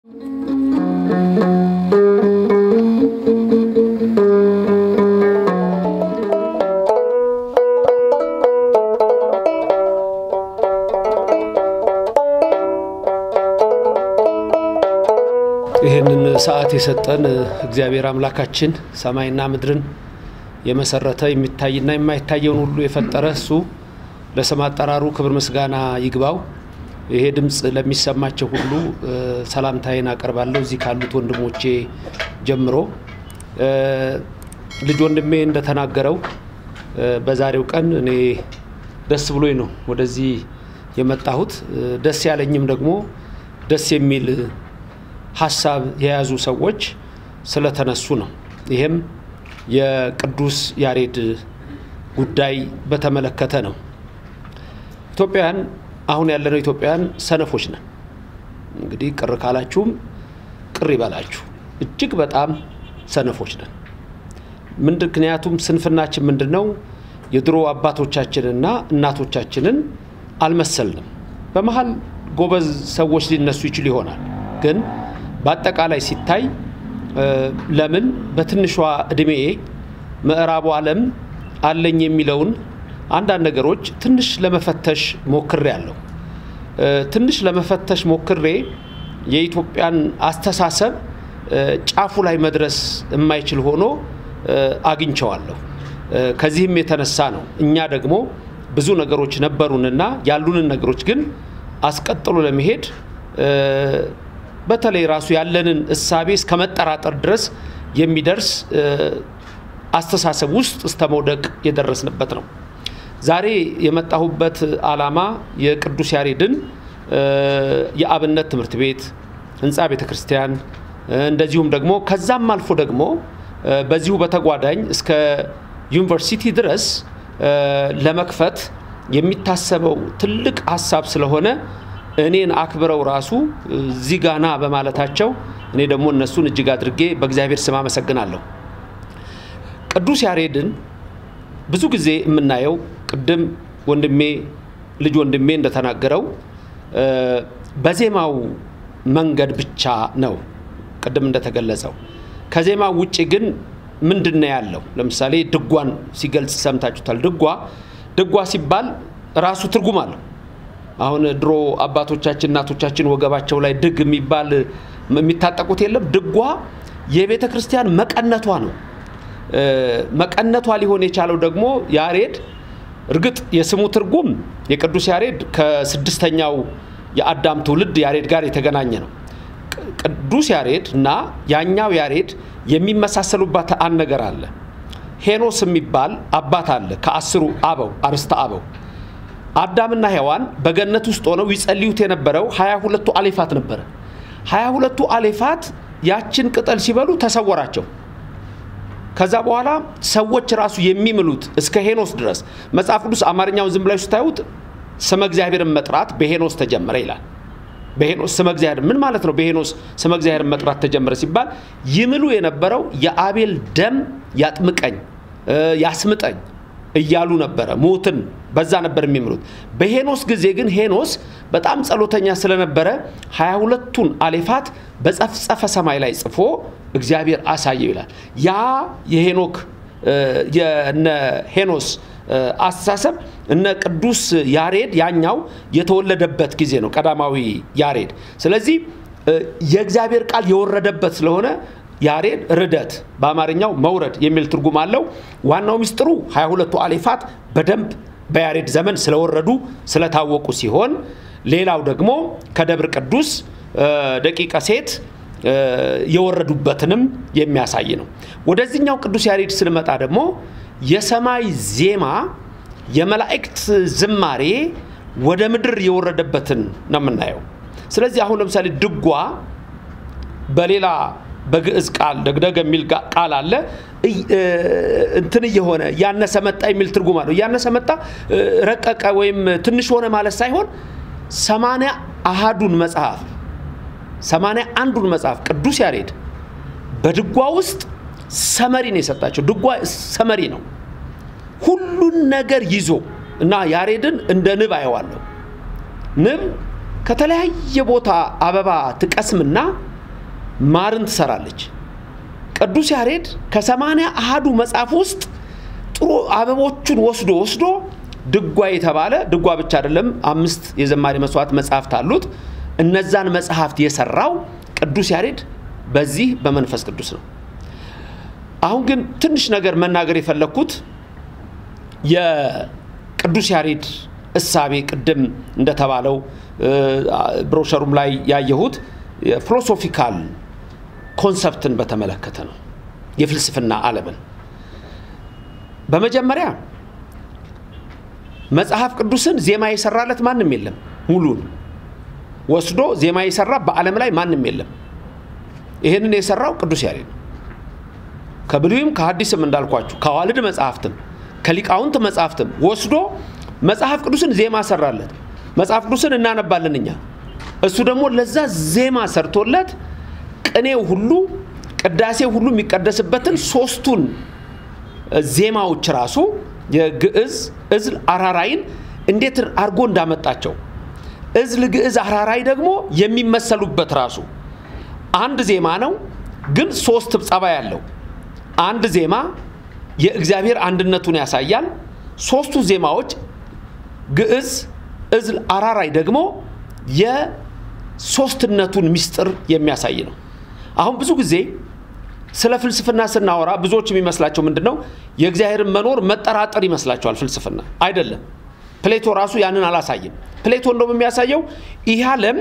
ይህንን ሰዓት የሰጠን እግዚአብሔር አምላካችን ሰማይና ምድርን የመሰረተ የሚታይና የማይታየውን ሁሉ የፈጠረ እሱ ለስም አጠራሩ ክብር ምስጋና ይግባው። ይሄ ድምፅ ለሚሰማቸው ሁሉ ሰላምታዬን አቀርባለሁ። እዚህ ካሉት ወንድሞቼ ጀምሮ ልጅ ወንድሜ እንደተናገረው በዛሬው ቀን እኔ ደስ ብሎኝ ነው ወደዚህ የመጣሁት። ደስ ያለኝም ደግሞ ደስ የሚል ሀሳብ የያዙ ሰዎች ስለተነሱ ነው። ይህም የቅዱስ ያሬድ ጉዳይ በተመለከተ ነው። ኢትዮጵያውያን አሁን ያለነው ኢትዮጵያውያን ሰነፎች ነን። እንግዲህ ቅር ካላችሁም ቅር ይበላችሁ። እጅግ በጣም ሰነፎች ነን። ምክንያቱም ስንፍናችን ምንድን ነው? የድሮ አባቶቻችንና እናቶቻችንን አልመሰልንም። በመሀል ጎበዝ ሰዎች ሊነሱ ይችል ይሆናል ግን በአጠቃላይ ሲታይ ለምን በትንሿ እድሜ ምዕራቡ ዓለም አለኝ የሚለውን አንዳንድ ነገሮች ትንሽ ለመፈተሽ ሞክሬ ያለሁ ትንሽ ለመፈተሽ ሞክሬ የኢትዮጵያን አስተሳሰብ ጫፉ ላይ መድረስ የማይችል ሆኖ አግኝቸዋለሁ። ከዚህም የተነሳ ነው እኛ ደግሞ ብዙ ነገሮች ነበሩንና ያሉንን ነገሮች ግን አስቀጥሎ ለመሄድ በተለይ ራሱ ያለንን እሳቤ እስከ መጠራጠር ድረስ የሚደርስ አስተሳሰብ ውስጥ እስከ መውደቅ የደረስንበት ነው። ዛሬ የመጣሁበት ዓላማ የቅዱስ ያሬድን የአብነት ትምህርት ቤት ህንፃ ቤተ ክርስቲያን እንደዚሁም ደግሞ ከዛም አልፎ ደግሞ በዚሁ በተጓዳኝ እስከ ዩኒቨርሲቲ ድረስ ለመክፈት የሚታሰበው ትልቅ ሀሳብ ስለሆነ እኔን አክብረው ራሱ እዚህ ጋና በማለታቸው እኔ ደግሞ እነሱን እጅግ አድርጌ በእግዚአብሔር ስም አመሰግናለሁ። ቅዱስ ያሬድን ብዙ ጊዜ የምናየው ቅድም ወንድሜ ልጅ ወንድሜ እንደተናገረው በዜማው መንገድ ብቻ ነው። ቅድም እንደተገለጸው ከዜማው ውጭ ግን ምንድን ነው ያለው? ለምሳሌ ድጓን ሲገልጽ ሰምታችሁታል። ድጓ ድጓ ሲባል ራሱ ትርጉም አለው። አሁን ድሮ አባቶቻችን እናቶቻችን ወገባቸው ላይ ድግ የሚባል የሚታጠቁት የለም። ድጓ የቤተ ክርስቲያን መቀነቷ ነው። መቀነቷ ሊሆን የቻለው ደግሞ ያሬድ እርግጥ የስሙ ትርጉም የቅዱስ ያሬድ ከስድስተኛው የአዳም ትውልድ ያሬድ ጋር የተገናኘ ነው። ቅዱስ ያሬድ እና ያኛው ያሬድ የሚመሳሰሉባት አንድ ነገር አለ። ሄኖስ የሚባል አባት አለ ከአስሩ አበው አርስተ አበው አዳምና ሔዋን በገነት ውስጥ ሆነው ይጸልዩት የነበረው ሀያ ሁለቱ አሌፋት ነበረ። ሀያ ሁለቱ አሌፋት ያችን ቅጠል ሲበሉ ተሰወራቸው። ከዛ በኋላ ሰዎች ራሱ የሚምሉት እስከ ሄኖስ ድረስ መጽሐፍ ቅዱስ አማርኛውን ዝም ብላችሁ ስታዩት ስመ እግዚአብሔርን መጥራት በሄኖስ ተጀመረ ይላል። በሄኖስ ስመ እግዚአብሔር ምን ማለት ነው? በሄኖስ ስመ እግዚአብሔርን መጥራት ተጀመረ ሲባል ይምሉ የነበረው የአቤል ደም ያጥምቀኝ ያስምጠኝ እያሉ ነበረ። ሞትን በዛ ነበር የሚምሉት። በሄኖስ ጊዜ ግን ሄኖስ በጣም ጸሎተኛ ስለነበረ ሀያ ሁለቱን አሌፋት በጸፍጸፈ ሰማይ ላይ ጽፎ እግዚአብሔር አሳየው ይላል። ያ የሄኖክ የነ ሄኖስ አስተሳሰብ እነ ቅዱስ ያሬድ ያኛው የተወለደበት ጊዜ ነው፣ ቀዳማዊ ያሬድ። ስለዚህ የእግዚአብሔር ቃል የወረደበት ስለሆነ ያሬድ ርደት በአማርኛው መውረድ የሚል ትርጉም አለው። ዋናው ሚስጥሩ ሀያ ሁለቱ አሌፋት በደንብ በያሬድ ዘመን ስለወረዱ ስለታወቁ ሲሆን ሌላው ደግሞ ከደብር ቅዱስ ደቂቀ ሴት የወረዱበትንም የሚያሳይ ነው። ወደዚህኛው ቅዱስ ያሬድ ስንመጣ ደግሞ የሰማይ ዜማ የመላእክት ዝማሬ ወደ ምድር የወረደበትን ነው የምናየው። ስለዚህ አሁን ለምሳሌ ድጓ በሌላ በግዕዝ ቃል ደግደግ የሚል ቃል አለ። እንትን እየሆነ ያነሰ መጣ የሚል ትርጉም አለው። እያነሰ መጣ ረቀቀ ወይም ትንሽ ሆነ ማለት ሳይሆን ሰማንያ አሃዱን መጽሐፍ ሰማንያ አንዱን መጽሐፍ ቅዱስ ያሬድ በድጓ ውስጥ ሰመሪ ነው የሰጣቸው። ድጓ ሰመሪ ነው ሁሉን ነገር ይዞ እና ያሬድን እንደ ንብ አየዋለሁ። ንብ ከተለያየ ቦታ አበባ ትቀስምና ማርን ትሰራለች። ቅዱስ ያሬድ ከሰማንያ አሃዱ መጽሐፍ ውስጥ ጥሩ አበቦቹን ወስዶ ወስዶ ድጓ የተባለ ድጓ ብቻ አይደለም፣ አምስት የዘማሪ መስዋዕት መጽሐፍት አሉት። እነዛን መጽሐፍት የሰራው ቅዱስ ያሬድ በዚህ በመንፈስ ቅዱስ ነው። አሁን ግን ትንሽ ነገር መናገር የፈለግኩት የቅዱስ ያሬድ እሳቤ ቅድም እንደተባለው ብሮሸሩም ላይ ያየሁት የፊሎሶፊካል ኮንሰፕትን በተመለከተ ነው። የፍልስፍና ዓለምን በመጀመሪያ መጽሐፍ ቅዱስን ዜማ የሰራለት ማንም የለም። ሙሉን ወስዶ ዜማ የሰራ በዓለም ላይ ማንም የለም። ይህንን የሰራው ቅዱስ ያሬድ ነው። ከብሉይም ከሐዲስም እንዳልኳችሁ ከዋልድ መጽሐፍትም ከሊቃውንት መጽሐፍትም ወስዶ መጽሐፍ ቅዱስን ዜማ ሰራለት። መጽሐፍ ቅዱስን እናነባለን እኛ። እሱ ደግሞ ለዛ ዜማ ሰርቶለት ቅኔው ሁሉ ቅዳሴው ሁሉ የሚቀደስበትን ሶስቱን ዜማዎች ራሱ የግዕዝ፣ እዝል፣ አራራይን እንዴት አድርጎ እንዳመጣቸው እዝል፣ ግዕዝ፣ አራራይ ደግሞ የሚመሰሉበት ራሱ አንድ ዜማ ነው፣ ግን ሶስት ጸባይ ያለው አንድ ዜማ የእግዚአብሔር አንድነቱን ያሳያል። ሶስቱ ዜማዎች ግዕዝ፣ እዝል፣ አራራይ ደግሞ የሶስትነቱን ምስጢር የሚያሳይ ነው። አሁን ብዙ ጊዜ ስለ ፍልስፍና ስናወራ ብዙዎች የሚመስላቸው ምንድን ነው? የእግዚአብሔርን መኖር መጠራጠር ይመስላቸዋል። ፍልስፍና አይደለም። ፕሌቶ ራሱ ያንን አላሳየም። ፕሌቶ እንደውም የሚያሳየው ይህ ዓለም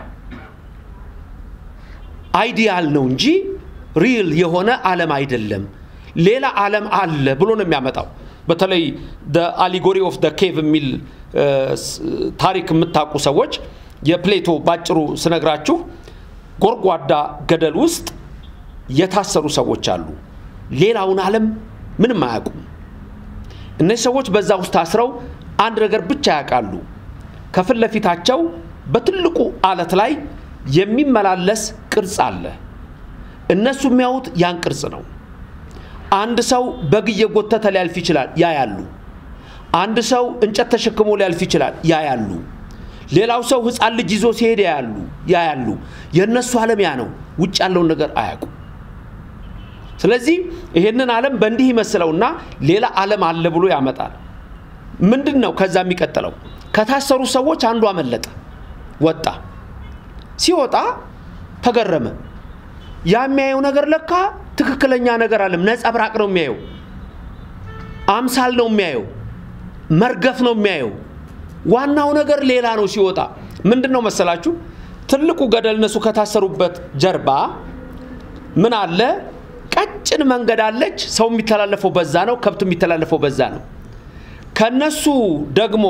አይዲያል ነው እንጂ ሪል የሆነ ዓለም አይደለም፣ ሌላ ዓለም አለ ብሎ ነው የሚያመጣው። በተለይ አሊጎሪ ኦፍ ደ ኬቭ የሚል ታሪክ የምታውቁ ሰዎች የፕሌቶ ባጭሩ ስነግራችሁ ጎርጓዳ ገደል ውስጥ የታሰሩ ሰዎች አሉ። ሌላውን ዓለም ምንም አያውቁም። እነዚህ ሰዎች በዛ ውስጥ ታስረው አንድ ነገር ብቻ ያውቃሉ። ከፊት ለፊታቸው በትልቁ አለት ላይ የሚመላለስ ቅርጽ አለ። እነሱ የሚያዩት ያን ቅርጽ ነው። አንድ ሰው በግ እየጎተተ ሊያልፍ ይችላል፣ ያያሉ። አንድ ሰው እንጨት ተሸክሞ ሊያልፍ ይችላል፣ ያያሉ። ሌላው ሰው ሕፃን ልጅ ይዞ ሲሄድ ያያሉ ያያሉ። የእነሱ ዓለም ያ ነው። ውጭ ያለውን ነገር አያውቁም። ስለዚህ ይሄንን ዓለም በእንዲህ ይመስለውና ሌላ ዓለም አለ ብሎ ያመጣል። ምንድን ነው ከዛ የሚቀጥለው? ከታሰሩ ሰዎች አንዱ አመለጠ፣ ወጣ። ሲወጣ ተገረመ። ያ የሚያየው ነገር ለካ ትክክለኛ ነገር አለም፣ ነጸብራቅ ነው የሚያየው፣ አምሳል ነው የሚያየው፣ መርገፍ ነው የሚያየው። ዋናው ነገር ሌላ ነው። ሲወጣ ምንድን ነው መሰላችሁ? ትልቁ ገደል እነሱ ከታሰሩበት ጀርባ ምን አለ? ቀጭን መንገድ አለች። ሰው የሚተላለፈው በዛ ነው። ከብት የሚተላለፈው በዛ ነው። ከነሱ ደግሞ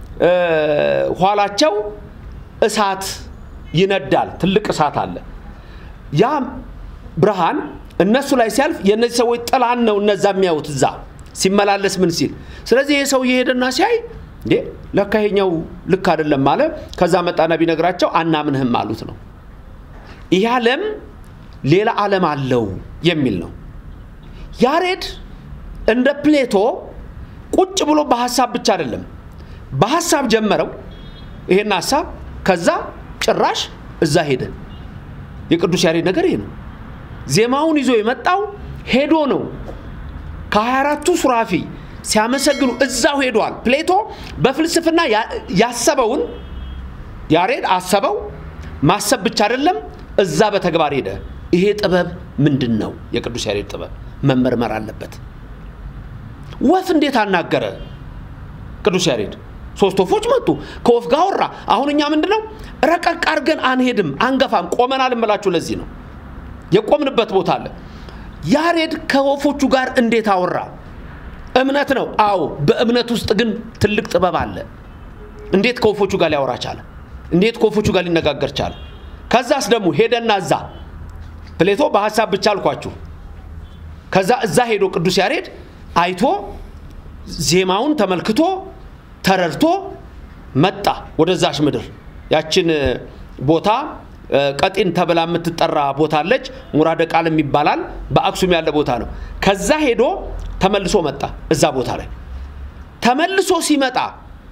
ኋላቸው እሳት ይነዳል። ትልቅ እሳት አለ። ያ ብርሃን እነሱ ላይ ሲያልፍ የእነዚህ ሰዎች ጥላን ነው እነዛ የሚያዩት እዛ ሲመላለስ ምን ሲል። ስለዚህ ይህ ሰው እየሄደና ሲያይ እንዴ ለካ ይሄኛው ልክ አይደለም አለ። ከዛ መጣና ቢነግራቸው አናምንህም አሉት ነው። ይህ ዓለም ሌላ ዓለም አለው የሚል ነው። ያሬድ እንደ ፕሌቶ ቁጭ ብሎ በሀሳብ ብቻ አይደለም፣ በሀሳብ ጀመረው ይሄን ሀሳብ፣ ከዛ ጭራሽ እዛ ሄደ። የቅዱስ ያሬድ ነገር ይሄ ነው። ዜማውን ይዞ የመጣው ሄዶ ነው። ከሀያ አራቱ ሱራፊ ሲያመሰግኑ እዛው ሄዷል። ፕሌቶ በፍልስፍና ያሰበውን ያሬድ አሰበው። ማሰብ ብቻ አይደለም፣ እዛ በተግባር ሄደ። ይሄ ጥበብ ምንድን ነው? የቅዱስ ያሬድ ጥበብ መመርመር አለበት። ወፍ እንዴት አናገረ ቅዱስ ያሬድ? ሶስት ወፎች መጡ፣ ከወፍ ጋር አወራ። አሁን እኛ ምንድን ነው ረቀቅ አድርገን አንሄድም፣ አንገፋም፣ ቆመናል እምላችሁ። ለዚህ ነው የቆምንበት ቦታ አለ። ያሬድ ከወፎቹ ጋር እንዴት አወራ? እምነት ነው። አዎ፣ በእምነት ውስጥ ግን ትልቅ ጥበብ አለ። እንዴት ከወፎቹ ጋር ሊያወራ ቻለ? እንዴት ከወፎቹ ጋር ሊነጋገር ቻለ? ከዛስ ደግሞ ሄደና እዛ ፕሌቶ በሀሳብ ብቻ አልኳችሁ። ከዛ እዛ ሄዶ ቅዱስ ያሬድ አይቶ ዜማውን ተመልክቶ ተረድቶ መጣ ወደዛች ምድር። ያችን ቦታ ቀጢን ተብላ የምትጠራ ቦታ አለች። ሙራደ ቃልም ይባላል። በአክሱም ያለ ቦታ ነው። ከዛ ሄዶ ተመልሶ መጣ እዛ ቦታ ላይ ተመልሶ ሲመጣ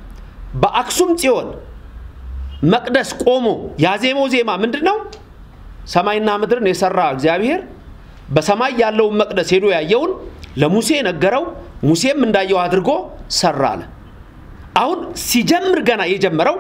በአክሱም ጽዮን መቅደስ ቆሞ ያዜመው ዜማ ምንድን ነው? ሰማይና ምድርን የሰራ እግዚአብሔር በሰማይ ያለውን መቅደስ ሄዶ ያየውን ለሙሴ ነገረው፣ ሙሴም እንዳየው አድርጎ ሰራ አለ። አሁን ሲጀምር ገና የጀመረው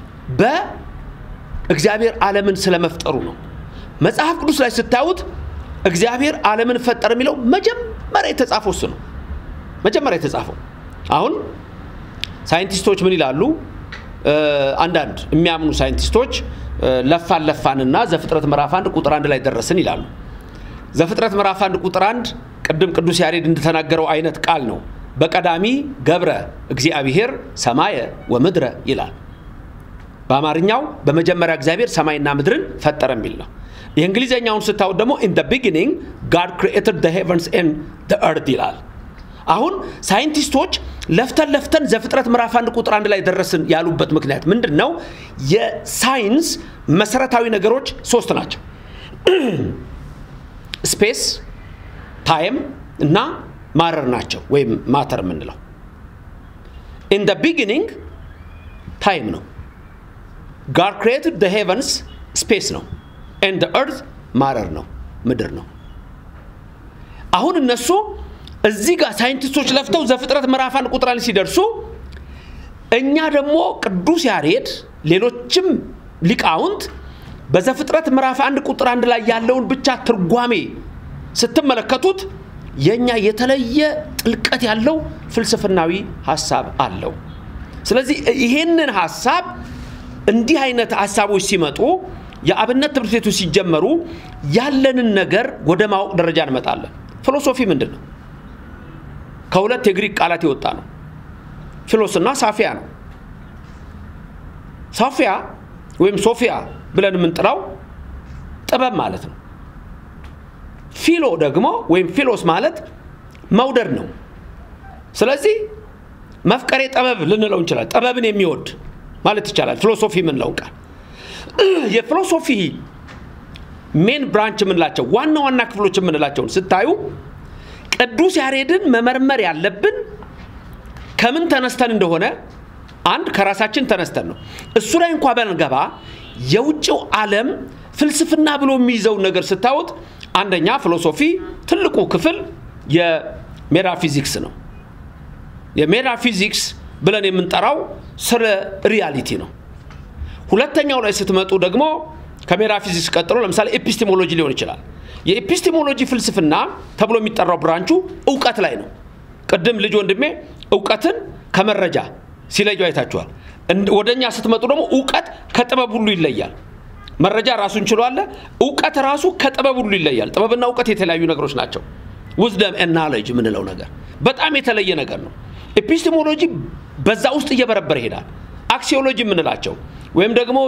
በእግዚአብሔር ዓለምን ስለመፍጠሩ ነው። መጽሐፍ ቅዱስ ላይ ስታዩት እግዚአብሔር ዓለምን ፈጠር የሚለው መጀመሪያ የተጻፈው እሱ ነው። መጀመሪያ የተጻፈው አሁን ሳይንቲስቶች ምን ይላሉ? አንዳንድ የሚያምኑ ሳይንቲስቶች ለፋን ለፋንና ዘፍጥረት ምዕራፍ አንድ ቁጥር አንድ ላይ ደረስን ይላሉ። ዘፍጥረት ምዕራፍ አንድ ቁጥር አንድ ቅድም ቅዱስ ያሬድ እንደተናገረው አይነት ቃል ነው። በቀዳሚ ገብረ እግዚአብሔር ሰማየ ወምድረ ይላል። በአማርኛው በመጀመሪያ እግዚአብሔር ሰማይና ምድርን ፈጠረ የሚል ነው። የእንግሊዝኛውን ስታዩት ደግሞ ኢን ቢጊኒንግ ጋድ ክሪኤትድ ዘ ሄቨንስ ኤንድ ዘ እርት ይላል። አሁን ሳይንቲስቶች ለፍተን ለፍተን ዘፍጥረት ምዕራፍ አንድ ቁጥር አንድ ላይ ደረስን ያሉበት ምክንያት ምንድን ነው? የሳይንስ መሰረታዊ ነገሮች ሶስት ናቸው። ስፔስ፣ ታይም እና ማረር ናቸው፣ ወይም ማተር የምንለው። ኢን ደ ቢጊኒንግ ታይም ነው። ጋድ ክሪኤትድ ደ ሄቨንስ ስፔስ ነው። ኤንድ እርት ማረር ነው፣ ምድር ነው። አሁን እነሱ እዚህ ጋር ሳይንቲስቶች ለፍተው ዘፍጥረት ምዕራፍ አንድ ቁጥር አንድ ሲደርሱ እኛ ደግሞ ቅዱስ ያሬድ ሌሎችም ሊቃውንት በዘፍጥረት ምዕራፍ አንድ ቁጥር አንድ ላይ ያለውን ብቻ ትርጓሜ ስትመለከቱት የእኛ የተለየ ጥልቀት ያለው ፍልስፍናዊ ሀሳብ አለው። ስለዚህ ይሄንን ሀሳብ እንዲህ አይነት ሀሳቦች ሲመጡ የአብነት ትምህርት ቤቶች ሲጀመሩ ያለንን ነገር ወደ ማወቅ ደረጃ እንመጣለን። ፊሎሶፊ ምንድን ነው? ከሁለት የግሪክ ቃላት የወጣ ነው። ፊሎስና ሳፊያ ነው። ሳፊያ ወይም ሶፊያ ብለን የምንጥራው ጥበብ ማለት ነው። ፊሎ ደግሞ ወይም ፊሎስ ማለት መውደድ ነው። ስለዚህ መፍቀሬ ጥበብ ልንለው እንችላለን። ጥበብን የሚወድ ማለት ይቻላል። ፊሎሶፊ የምንለው ቃል የፊሎሶፊ ሜን ብራንች የምንላቸው ዋና ዋና ክፍሎች የምንላቸውን ስታዩ ቅዱስ ያሬድን መመርመር ያለብን ከምን ተነስተን እንደሆነ አንድ ከራሳችን ተነስተን ነው። እሱ ላይ እንኳ በንገባ የውጭው ዓለም ፍልስፍና ብሎ የሚይዘውን ነገር ስታዩት አንደኛ ፊሎሶፊ ትልቁ ክፍል የሜታፊዚክስ ነው። የሜታፊዚክስ ብለን የምንጠራው ስለ ሪያሊቲ ነው። ሁለተኛው ላይ ስትመጡ ደግሞ ከሜታፊዚክስ ቀጥሎ ለምሳሌ ኤፒስቴሞሎጂ ሊሆን ይችላል። የኤፒስቴሞሎጂ ፍልስፍና ተብሎ የሚጠራው ብራንቹ እውቀት ላይ ነው። ቅድም ልጅ ወንድሜ እውቀትን ከመረጃ ሲለዩ አይታችኋል። ወደ እኛ ስትመጡ ደግሞ እውቀት ከጥበብ ሁሉ ይለያል። መረጃ ራሱን ችሎ አለ። እውቀት ራሱ ከጥበብ ሁሉ ይለያል። ጥበብና እውቀት የተለያዩ ነገሮች ናቸው። ውዝደም ናሌጅ የምንለው ነገር በጣም የተለየ ነገር ነው። ኤፒስቴሞሎጂ በዛ ውስጥ እየበረበረ ይሄዳል። አክሲዮሎጂ የምንላቸው ወይም ደግሞ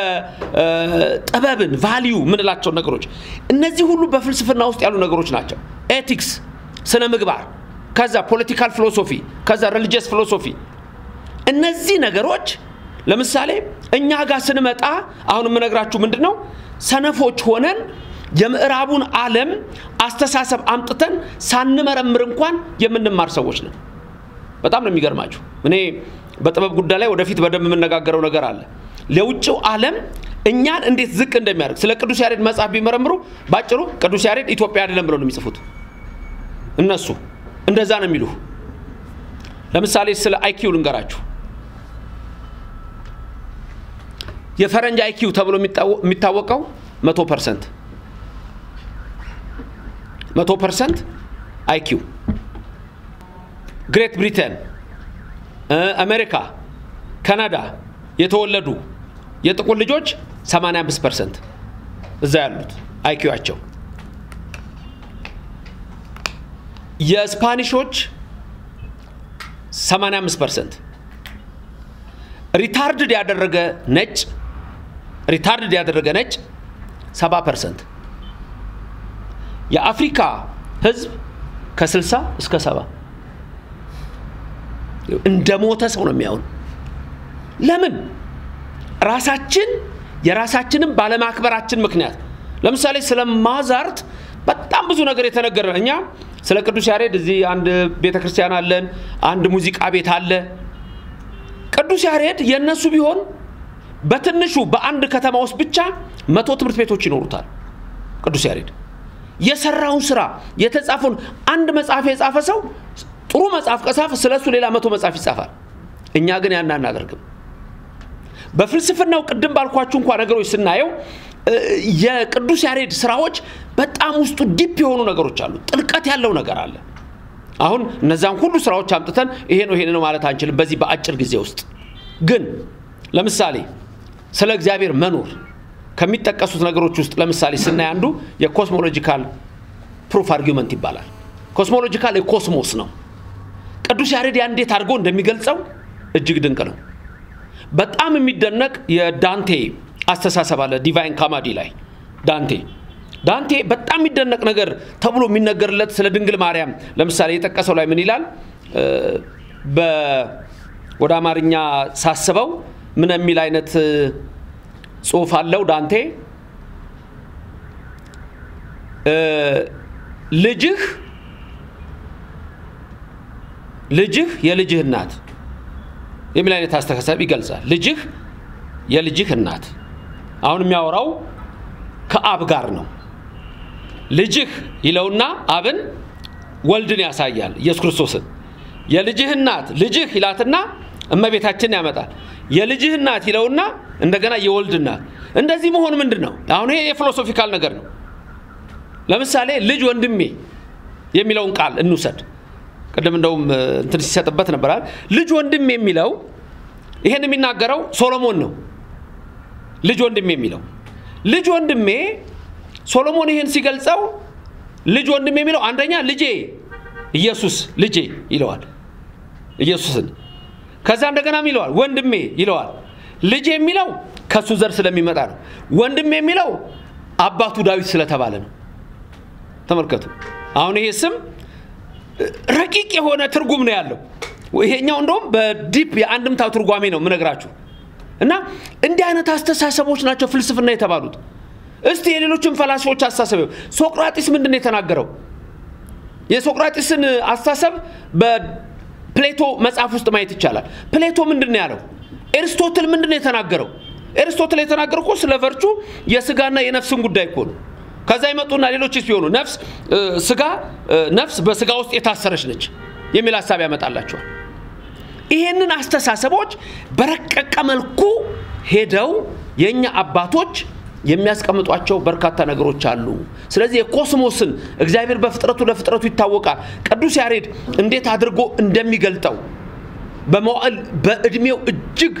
የጥበብን ቫሊዩ የምንላቸው ነገሮች እነዚህ ሁሉ በፍልስፍና ውስጥ ያሉ ነገሮች ናቸው። ኤቲክስ፣ ስነ ምግባር፣ ከዛ ፖለቲካል ፊሎሶፊ፣ ከዛ ሪሊጂየስ ፊሎሶፊ እነዚህ ነገሮች ለምሳሌ እኛ ጋር ስንመጣ አሁን የምነግራችሁ ምንድን ነው፣ ሰነፎች ሆነን የምዕራቡን ዓለም አስተሳሰብ አምጥተን ሳንመረምር እንኳን የምንማር ሰዎች ነን። በጣም ነው የሚገርማችሁ። እኔ በጥበብ ጉዳይ ላይ ወደፊት በደንብ የምነጋገረው ነገር አለ። ለውጭው ዓለም እኛን እንዴት ዝቅ እንደሚያደርግ ስለ ቅዱስ ያሬድ መጽሐፍ ቢመረምሩ ባጭሩ ቅዱስ ያሬድ ኢትዮጵያ አይደለም ብለው ነው የሚጽፉት። እነሱ እንደዛ ነው የሚሉ። ለምሳሌ ስለ አይኪው ልንገራችሁ። የፈረንጅ አይኪው ተብሎ የሚታወቀው መቶ ፐርሰንት መቶ ፐርሰንት አይኪው ግሬት ብሪተን፣ አሜሪካ፣ ካናዳ የተወለዱ የጥቁር ልጆች 85 ፐርሰንት እዛ ያሉት አይኪዋቸው። የስፓኒሾች 85 ፐርሰንት ሪታርድድ ያደረገ ነጭ ሪታርድድ ያደረገ ነጭ 70 ፐርሰንት የአፍሪካ ህዝብ ከ60 እስከ 70 እንደ ሞተ ሰው ነው የሚያውን። ለምን ራሳችን የራሳችንን ባለማክበራችን ምክንያት ለምሳሌ ስለ ማዛርት በጣም ብዙ ነገር የተነገረ እኛ ስለ ቅዱስ ያሬድ እዚህ አንድ ቤተ ክርስቲያን አለን፣ አንድ ሙዚቃ ቤት አለ። ቅዱስ ያሬድ የእነሱ ቢሆን በትንሹ በአንድ ከተማ ውስጥ ብቻ መቶ ትምህርት ቤቶች ይኖሩታል። ቅዱስ ያሬድ የሰራውን ስራ የተጻፈውን አንድ መጽሐፍ የጻፈ ሰው ጥሩ መጽሐፍ ከጻፈ ስለ እሱ ሌላ መቶ መጽሐፍ ይጻፋል። እኛ ግን ያን አናደርግም። በፍልስፍናው ቅድም ባልኳችሁ እንኳ ነገሮች ስናየው የቅዱስ ያሬድ ስራዎች በጣም ውስጡ ዲፕ የሆኑ ነገሮች አሉ። ጥልቀት ያለው ነገር አለ። አሁን እነዛን ሁሉ ስራዎች አምጥተን ይሄ ነው ይሄ ነው ማለት አንችልም በዚህ በአጭር ጊዜ ውስጥ። ግን ለምሳሌ ስለ እግዚአብሔር መኖር ከሚጠቀሱት ነገሮች ውስጥ ለምሳሌ ስናይ አንዱ የኮስሞሎጂካል ፕሩፍ አርጊመንት ይባላል። ኮስሞሎጂካል የኮስሞስ ነው። ቅዱስ ያሬድ ያን እንዴት አድርጎ እንደሚገልጸው እጅግ ድንቅ ነው። በጣም የሚደነቅ የዳንቴ አስተሳሰብ አለ። ዲቫይን ካማዲ ላይ ዳንቴ ዳንቴ በጣም የሚደነቅ ነገር ተብሎ የሚነገርለት ስለ ድንግል ማርያም ለምሳሌ የጠቀሰው ላይ ምን ይላል? ወደ አማርኛ ሳስበው ምን የሚል አይነት ጽሁፍ አለው ዳንቴ ልጅህ ልጅህ የልጅህ እናት የሚል አይነት አስተሳሰብ ይገልጻል። ልጅህ የልጅህ እናት አሁን የሚያወራው ከአብ ጋር ነው። ልጅህ ይለውና አብን ወልድን ያሳያል፣ ኢየሱስ ክርስቶስን። የልጅህ እናት ልጅህ ይላትና እመቤታችንን ያመጣል። የልጅህ እናት ይለውና እንደገና የወልድ እናት። እንደዚህ መሆን ምንድን ነው? አሁን ይሄ የፊሎሶፊካል ነገር ነው። ለምሳሌ ልጅ ወንድሜ የሚለውን ቃል እንውሰድ። ቅድም እንደውም እንትን ሲሰጥበት ነበራል። ልጅ ወንድሜ የሚለው ይሄን የሚናገረው ሶሎሞን ነው። ልጅ ወንድሜ የሚለው ልጅ ወንድሜ ሶሎሞን ይሄን ሲገልጸው ልጅ ወንድሜ የሚለው አንደኛ ልጄ ኢየሱስ ልጄ ይለዋል ኢየሱስን። ከዛ እንደገናም ይለዋል ወንድሜ ይለዋል። ልጅ የሚለው ከሱ ዘር ስለሚመጣ ነው። ወንድሜ የሚለው አባቱ ዳዊት ስለተባለ ነው። ተመልከቱ። አሁን ይሄ ስም ረቂቅ የሆነ ትርጉም ነው ያለው። ይሄኛው እንደውም በዲፕ የአንድምታው ትርጓሜ ነው የምነግራችሁ። እና እንዲህ አይነት አስተሳሰቦች ናቸው ፍልስፍና የተባሉት። እስቲ የሌሎችን ፈላስፎች አስተሳሰብ ሶቅራጢስ ምንድን ነው የተናገረው? የሶቅራጢስን አስተሳሰብ በፕሌቶ መጽሐፍ ውስጥ ማየት ይቻላል። ፕሌቶ ምንድን ነው ያለው? ኤርስቶትል ምንድን ነው የተናገረው? ኤርስቶትል የተናገረው እኮ ስለ ቨርቹ የስጋና የነፍስን ጉዳይ እኮ ነው። ከዛ ይመጡና ሌሎች ሲሆኑ ነፍስ ስጋ ነፍስ በስጋ ውስጥ የታሰረች ነች የሚል ሀሳብ ያመጣላቸዋል። ይሄንን አስተሳሰቦች በረቀቀ መልኩ ሄደው የእኛ አባቶች የሚያስቀምጧቸው በርካታ ነገሮች አሉ። ስለዚህ የኮስሞስን እግዚአብሔር በፍጥረቱ ለፍጥረቱ ይታወቃል። ቅዱስ ያሬድ እንዴት አድርጎ እንደሚገልጠው በመዋዕል በእድሜው እጅግ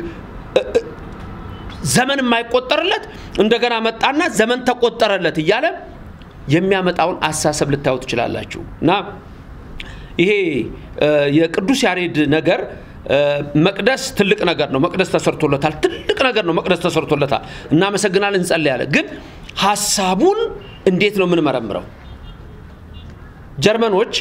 ዘመን የማይቆጠርለት እንደገና መጣና ዘመን ተቆጠረለት እያለ የሚያመጣውን አሳሰብ ልታዩ ትችላላችሁ። እና ይሄ የቅዱስ ያሬድ ነገር መቅደስ ትልቅ ነገር ነው። መቅደስ ተሰርቶለታል። ትልቅ ነገር ነው። መቅደስ ተሰርቶለታል። እናመሰግናለን፣ እንጸልያለን። ግን ሀሳቡን እንዴት ነው የምንመረምረው? ጀርመኖች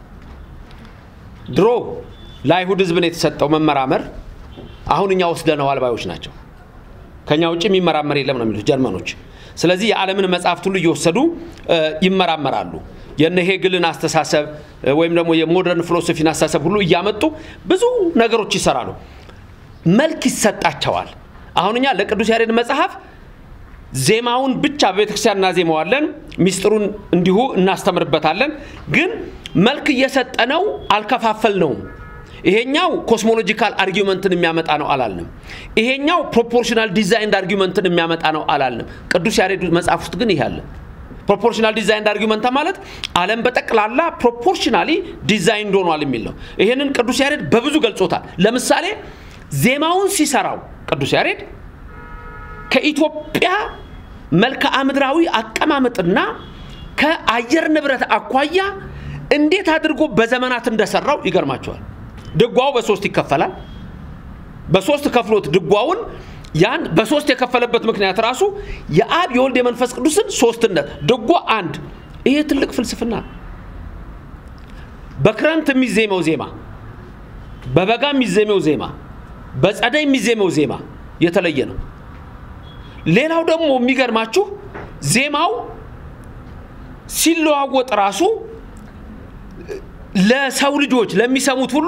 ድሮ ለአይሁድ ሕዝብ ነው የተሰጠው መመራመር። አሁን እኛ ወስደነዋል ባዮች ናቸው። ከኛ ውጭ የሚመራመር የለም ነው የሚሉት ጀርመኖች። ስለዚህ የዓለምን መጽሐፍት ሁሉ እየወሰዱ ይመራመራሉ። የነ ሄግልን አስተሳሰብ ወይም ደግሞ የሞደርን ፊሎሶፊን አስተሳሰብ ሁሉ እያመጡ ብዙ ነገሮች ይሰራሉ። መልክ ይሰጣቸዋል። አሁን እኛ ለቅዱስ ያሬድ መጽሐፍ ዜማውን ብቻ በቤተክርስቲያን እናዜመዋለን፣ ሚስጥሩን እንዲሁ እናስተምርበታለን። ግን መልክ እየሰጠነው አልከፋፈልነውም። ይሄኛው ኮስሞሎጂካል አርጊመንትን የሚያመጣ ነው አላልንም። ይሄኛው ፕሮፖርሽናል ዲዛይንድ አርጊመንትን የሚያመጣ ነው አላልንም። ቅዱስ ያሬድ መጽሐፍ ውስጥ ግን ይህ አለ። ፕሮፖርሽናል ዲዛይንድ አርጊመንት ማለት ዓለም በጠቅላላ ፕሮፖርሽናሊ ዲዛይንድ ሆኗል የሚል ነው። ይሄንን ቅዱስ ያሬድ በብዙ ገልጾታል። ለምሳሌ ዜማውን ሲሰራው ቅዱስ ያሬድ ከኢትዮጵያ መልክዓ ምድራዊ አቀማመጥና ከአየር ንብረት አኳያ እንዴት አድርጎ በዘመናት እንደሰራው ይገርማቸዋል። ድጓው በሶስት ይከፈላል። በሶስት ከፍሎት ድጓውን ያን በሶስት የከፈለበት ምክንያት ራሱ የአብ የወልድ የመንፈስ ቅዱስን ሶስትነት ድጓ አንድ። ይሄ ትልቅ ፍልስፍና ነው። በክረምት የሚዜመው ዜማ፣ በበጋ የሚዜመው ዜማ፣ በጸደይ የሚዜመው ዜማ የተለየ ነው። ሌላው ደግሞ የሚገርማችሁ ዜማው ሲለዋወጥ ራሱ ለሰው ልጆች ለሚሰሙት ሁሉ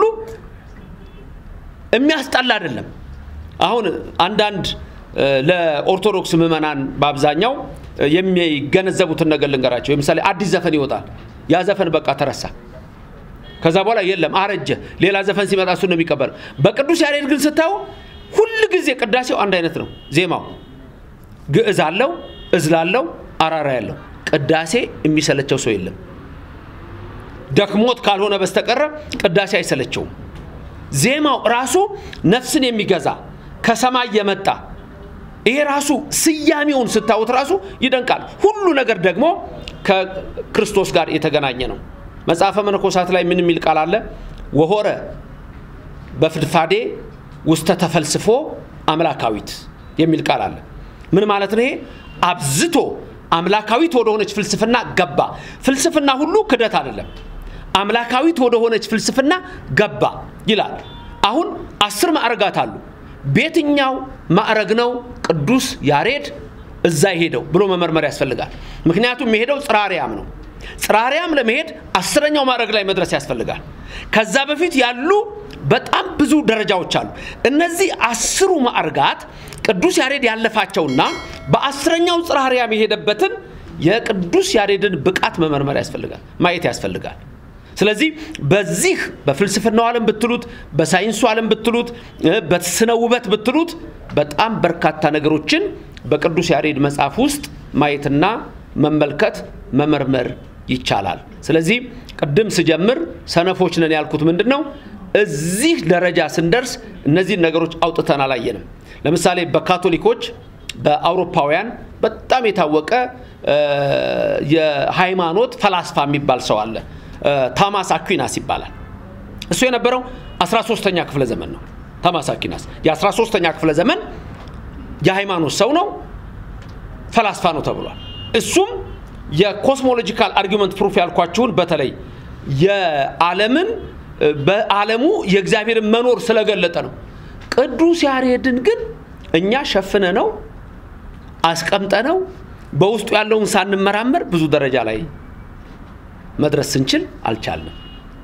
የሚያስጠላ አይደለም። አሁን አንዳንድ ለኦርቶዶክስ ምዕመናን በአብዛኛው የሚገነዘቡትን ነገር ልንገራቸው። ለምሳሌ አዲስ ዘፈን ይወጣል። ያ ዘፈን በቃ ተረሳ። ከዛ በኋላ የለም አረጀ። ሌላ ዘፈን ሲመጣ እሱ ነው የሚቀበለው። በቅዱስ ያሬድ ግን ስታዩ ሁል ጊዜ ቅዳሴው አንድ አይነት ነው። ዜማው ግዕዝ አለው፣ እዝላለው፣ አራራ ያለው ቅዳሴ የሚሰለቸው ሰው የለም። ደክሞት ካልሆነ በስተቀረ ቅዳሴ አይሰለቸውም። ዜማው ራሱ ነፍስን የሚገዛ ከሰማይ የመጣ ይሄ ራሱ ስያሜውን ስታዩት ራሱ ይደንቃል። ሁሉ ነገር ደግሞ ከክርስቶስ ጋር የተገናኘ ነው። መጽሐፈ መነኮሳት ላይ ምን የሚል ቃል አለ? ወሆረ በፍድፋዴ ውስተ ተፈልስፎ አምላካዊት የሚል ቃል አለ። ምን ማለት ነው? ይሄ አብዝቶ አምላካዊት ወደሆነች ፍልስፍና ገባ። ፍልስፍና ሁሉ ክደት አይደለም። አምላካዊት ወደሆነች ፍልስፍና ገባ ይላል። አሁን አስር ማዕረጋት አሉ። በየትኛው ማዕረግ ነው ቅዱስ ያሬድ እዛ የሄደው ብሎ መመርመር ያስፈልጋል። ምክንያቱም የሄደው ጽራሪያም ነው። ጽራሪያም ለመሄድ አስረኛው ማዕረግ ላይ መድረስ ያስፈልጋል። ከዛ በፊት ያሉ በጣም ብዙ ደረጃዎች አሉ። እነዚህ አስሩ ማዕርጋት ቅዱስ ያሬድ ያለፋቸውና በአስረኛው ጽራሪያም የሄደበትን የቅዱስ ያሬድን ብቃት መመርመር ያስፈልጋል፣ ማየት ያስፈልጋል። ስለዚህ በዚህ በፍልስፍናው ዓለም ብትሉት፣ በሳይንሱ ዓለም ብትሉት፣ በስነ ውበት ብትሉት በጣም በርካታ ነገሮችን በቅዱስ ያሬድ መጽሐፍ ውስጥ ማየትና መመልከት መመርመር ይቻላል። ስለዚህ ቅድም ስጀምር ሰነፎች ነን ያልኩት ምንድን ነው? እዚህ ደረጃ ስንደርስ እነዚህን ነገሮች አውጥተን አላየንም። ለምሳሌ በካቶሊኮች በአውሮፓውያን በጣም የታወቀ የሃይማኖት ፈላስፋ የሚባል ሰው አለ። ታማስ አኩናስ ይባላል። እሱ የነበረው 13ተኛ ክፍለ ዘመን ነው። ታማስ አኩናስ የ13ተኛ ክፍለ ዘመን የሃይማኖት ሰው ነው፣ ፈላስፋ ነው ተብሏል። እሱም የኮስሞሎጂካል አርጊመንት ፕሩፍ ያልኳችሁን በተለይ የዓለምን በዓለሙ የእግዚአብሔርን መኖር ስለገለጠ ነው። ቅዱስ ያሬድን ግን እኛ ሸፍነ ነው አስቀምጠ ነው በውስጡ ያለውን ሳንመራመር ብዙ ደረጃ ላይ መድረስ ስንችል አልቻልንም።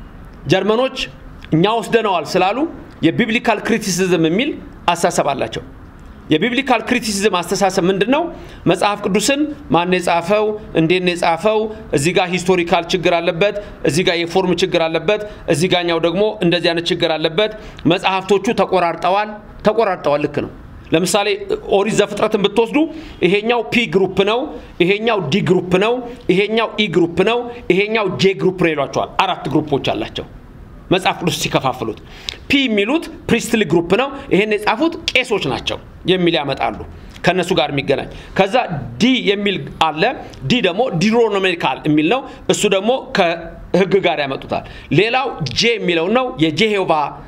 ጀርመኖች እኛ ወስደነዋል ስላሉ የቢብሊካል ክሪቲሲዝም የሚል አስተሳሰብ አላቸው። የቢብሊካል ክሪቲሲዝም አስተሳሰብ ምንድን ነው? መጽሐፍ ቅዱስን ማን የጻፈው? እንዴት ነው የጻፈው? እዚህ ጋር ሂስቶሪካል ችግር አለበት፣ እዚህ ጋር የፎርም ችግር አለበት፣ እዚህ ጋኛው ደግሞ እንደዚህ አይነት ችግር አለበት። መጽሐፍቶቹ ተቆራርጠዋል። ተቆራርጠዋል፣ ልክ ነው። ለምሳሌ ኦሪት ዘፍጥረትን ብትወስዱ ይሄኛው ፒ ግሩፕ ነው፣ ይሄኛው ዲ ግሩፕ ነው፣ ይሄኛው ኢ ግሩፕ ነው፣ ይሄኛው ጄ ግሩፕ ነው ይሏቸዋል። አራት ግሩፖች አላቸው መጽሐፍ ቅዱስ ሲከፋፍሉት። ፒ የሚሉት ፕሪስትሊ ግሩፕ ነው፣ ይሄን የጻፉት ቄሶች ናቸው የሚል ያመጣሉ ከእነሱ ጋር የሚገናኝ። ከዛ ዲ የሚል አለ። ዲ ደግሞ ዲሮኖሚካል የሚል ነው። እሱ ደግሞ ከህግ ጋር ያመጡታል። ሌላው ጄ የሚለው ነው የጄሆቫ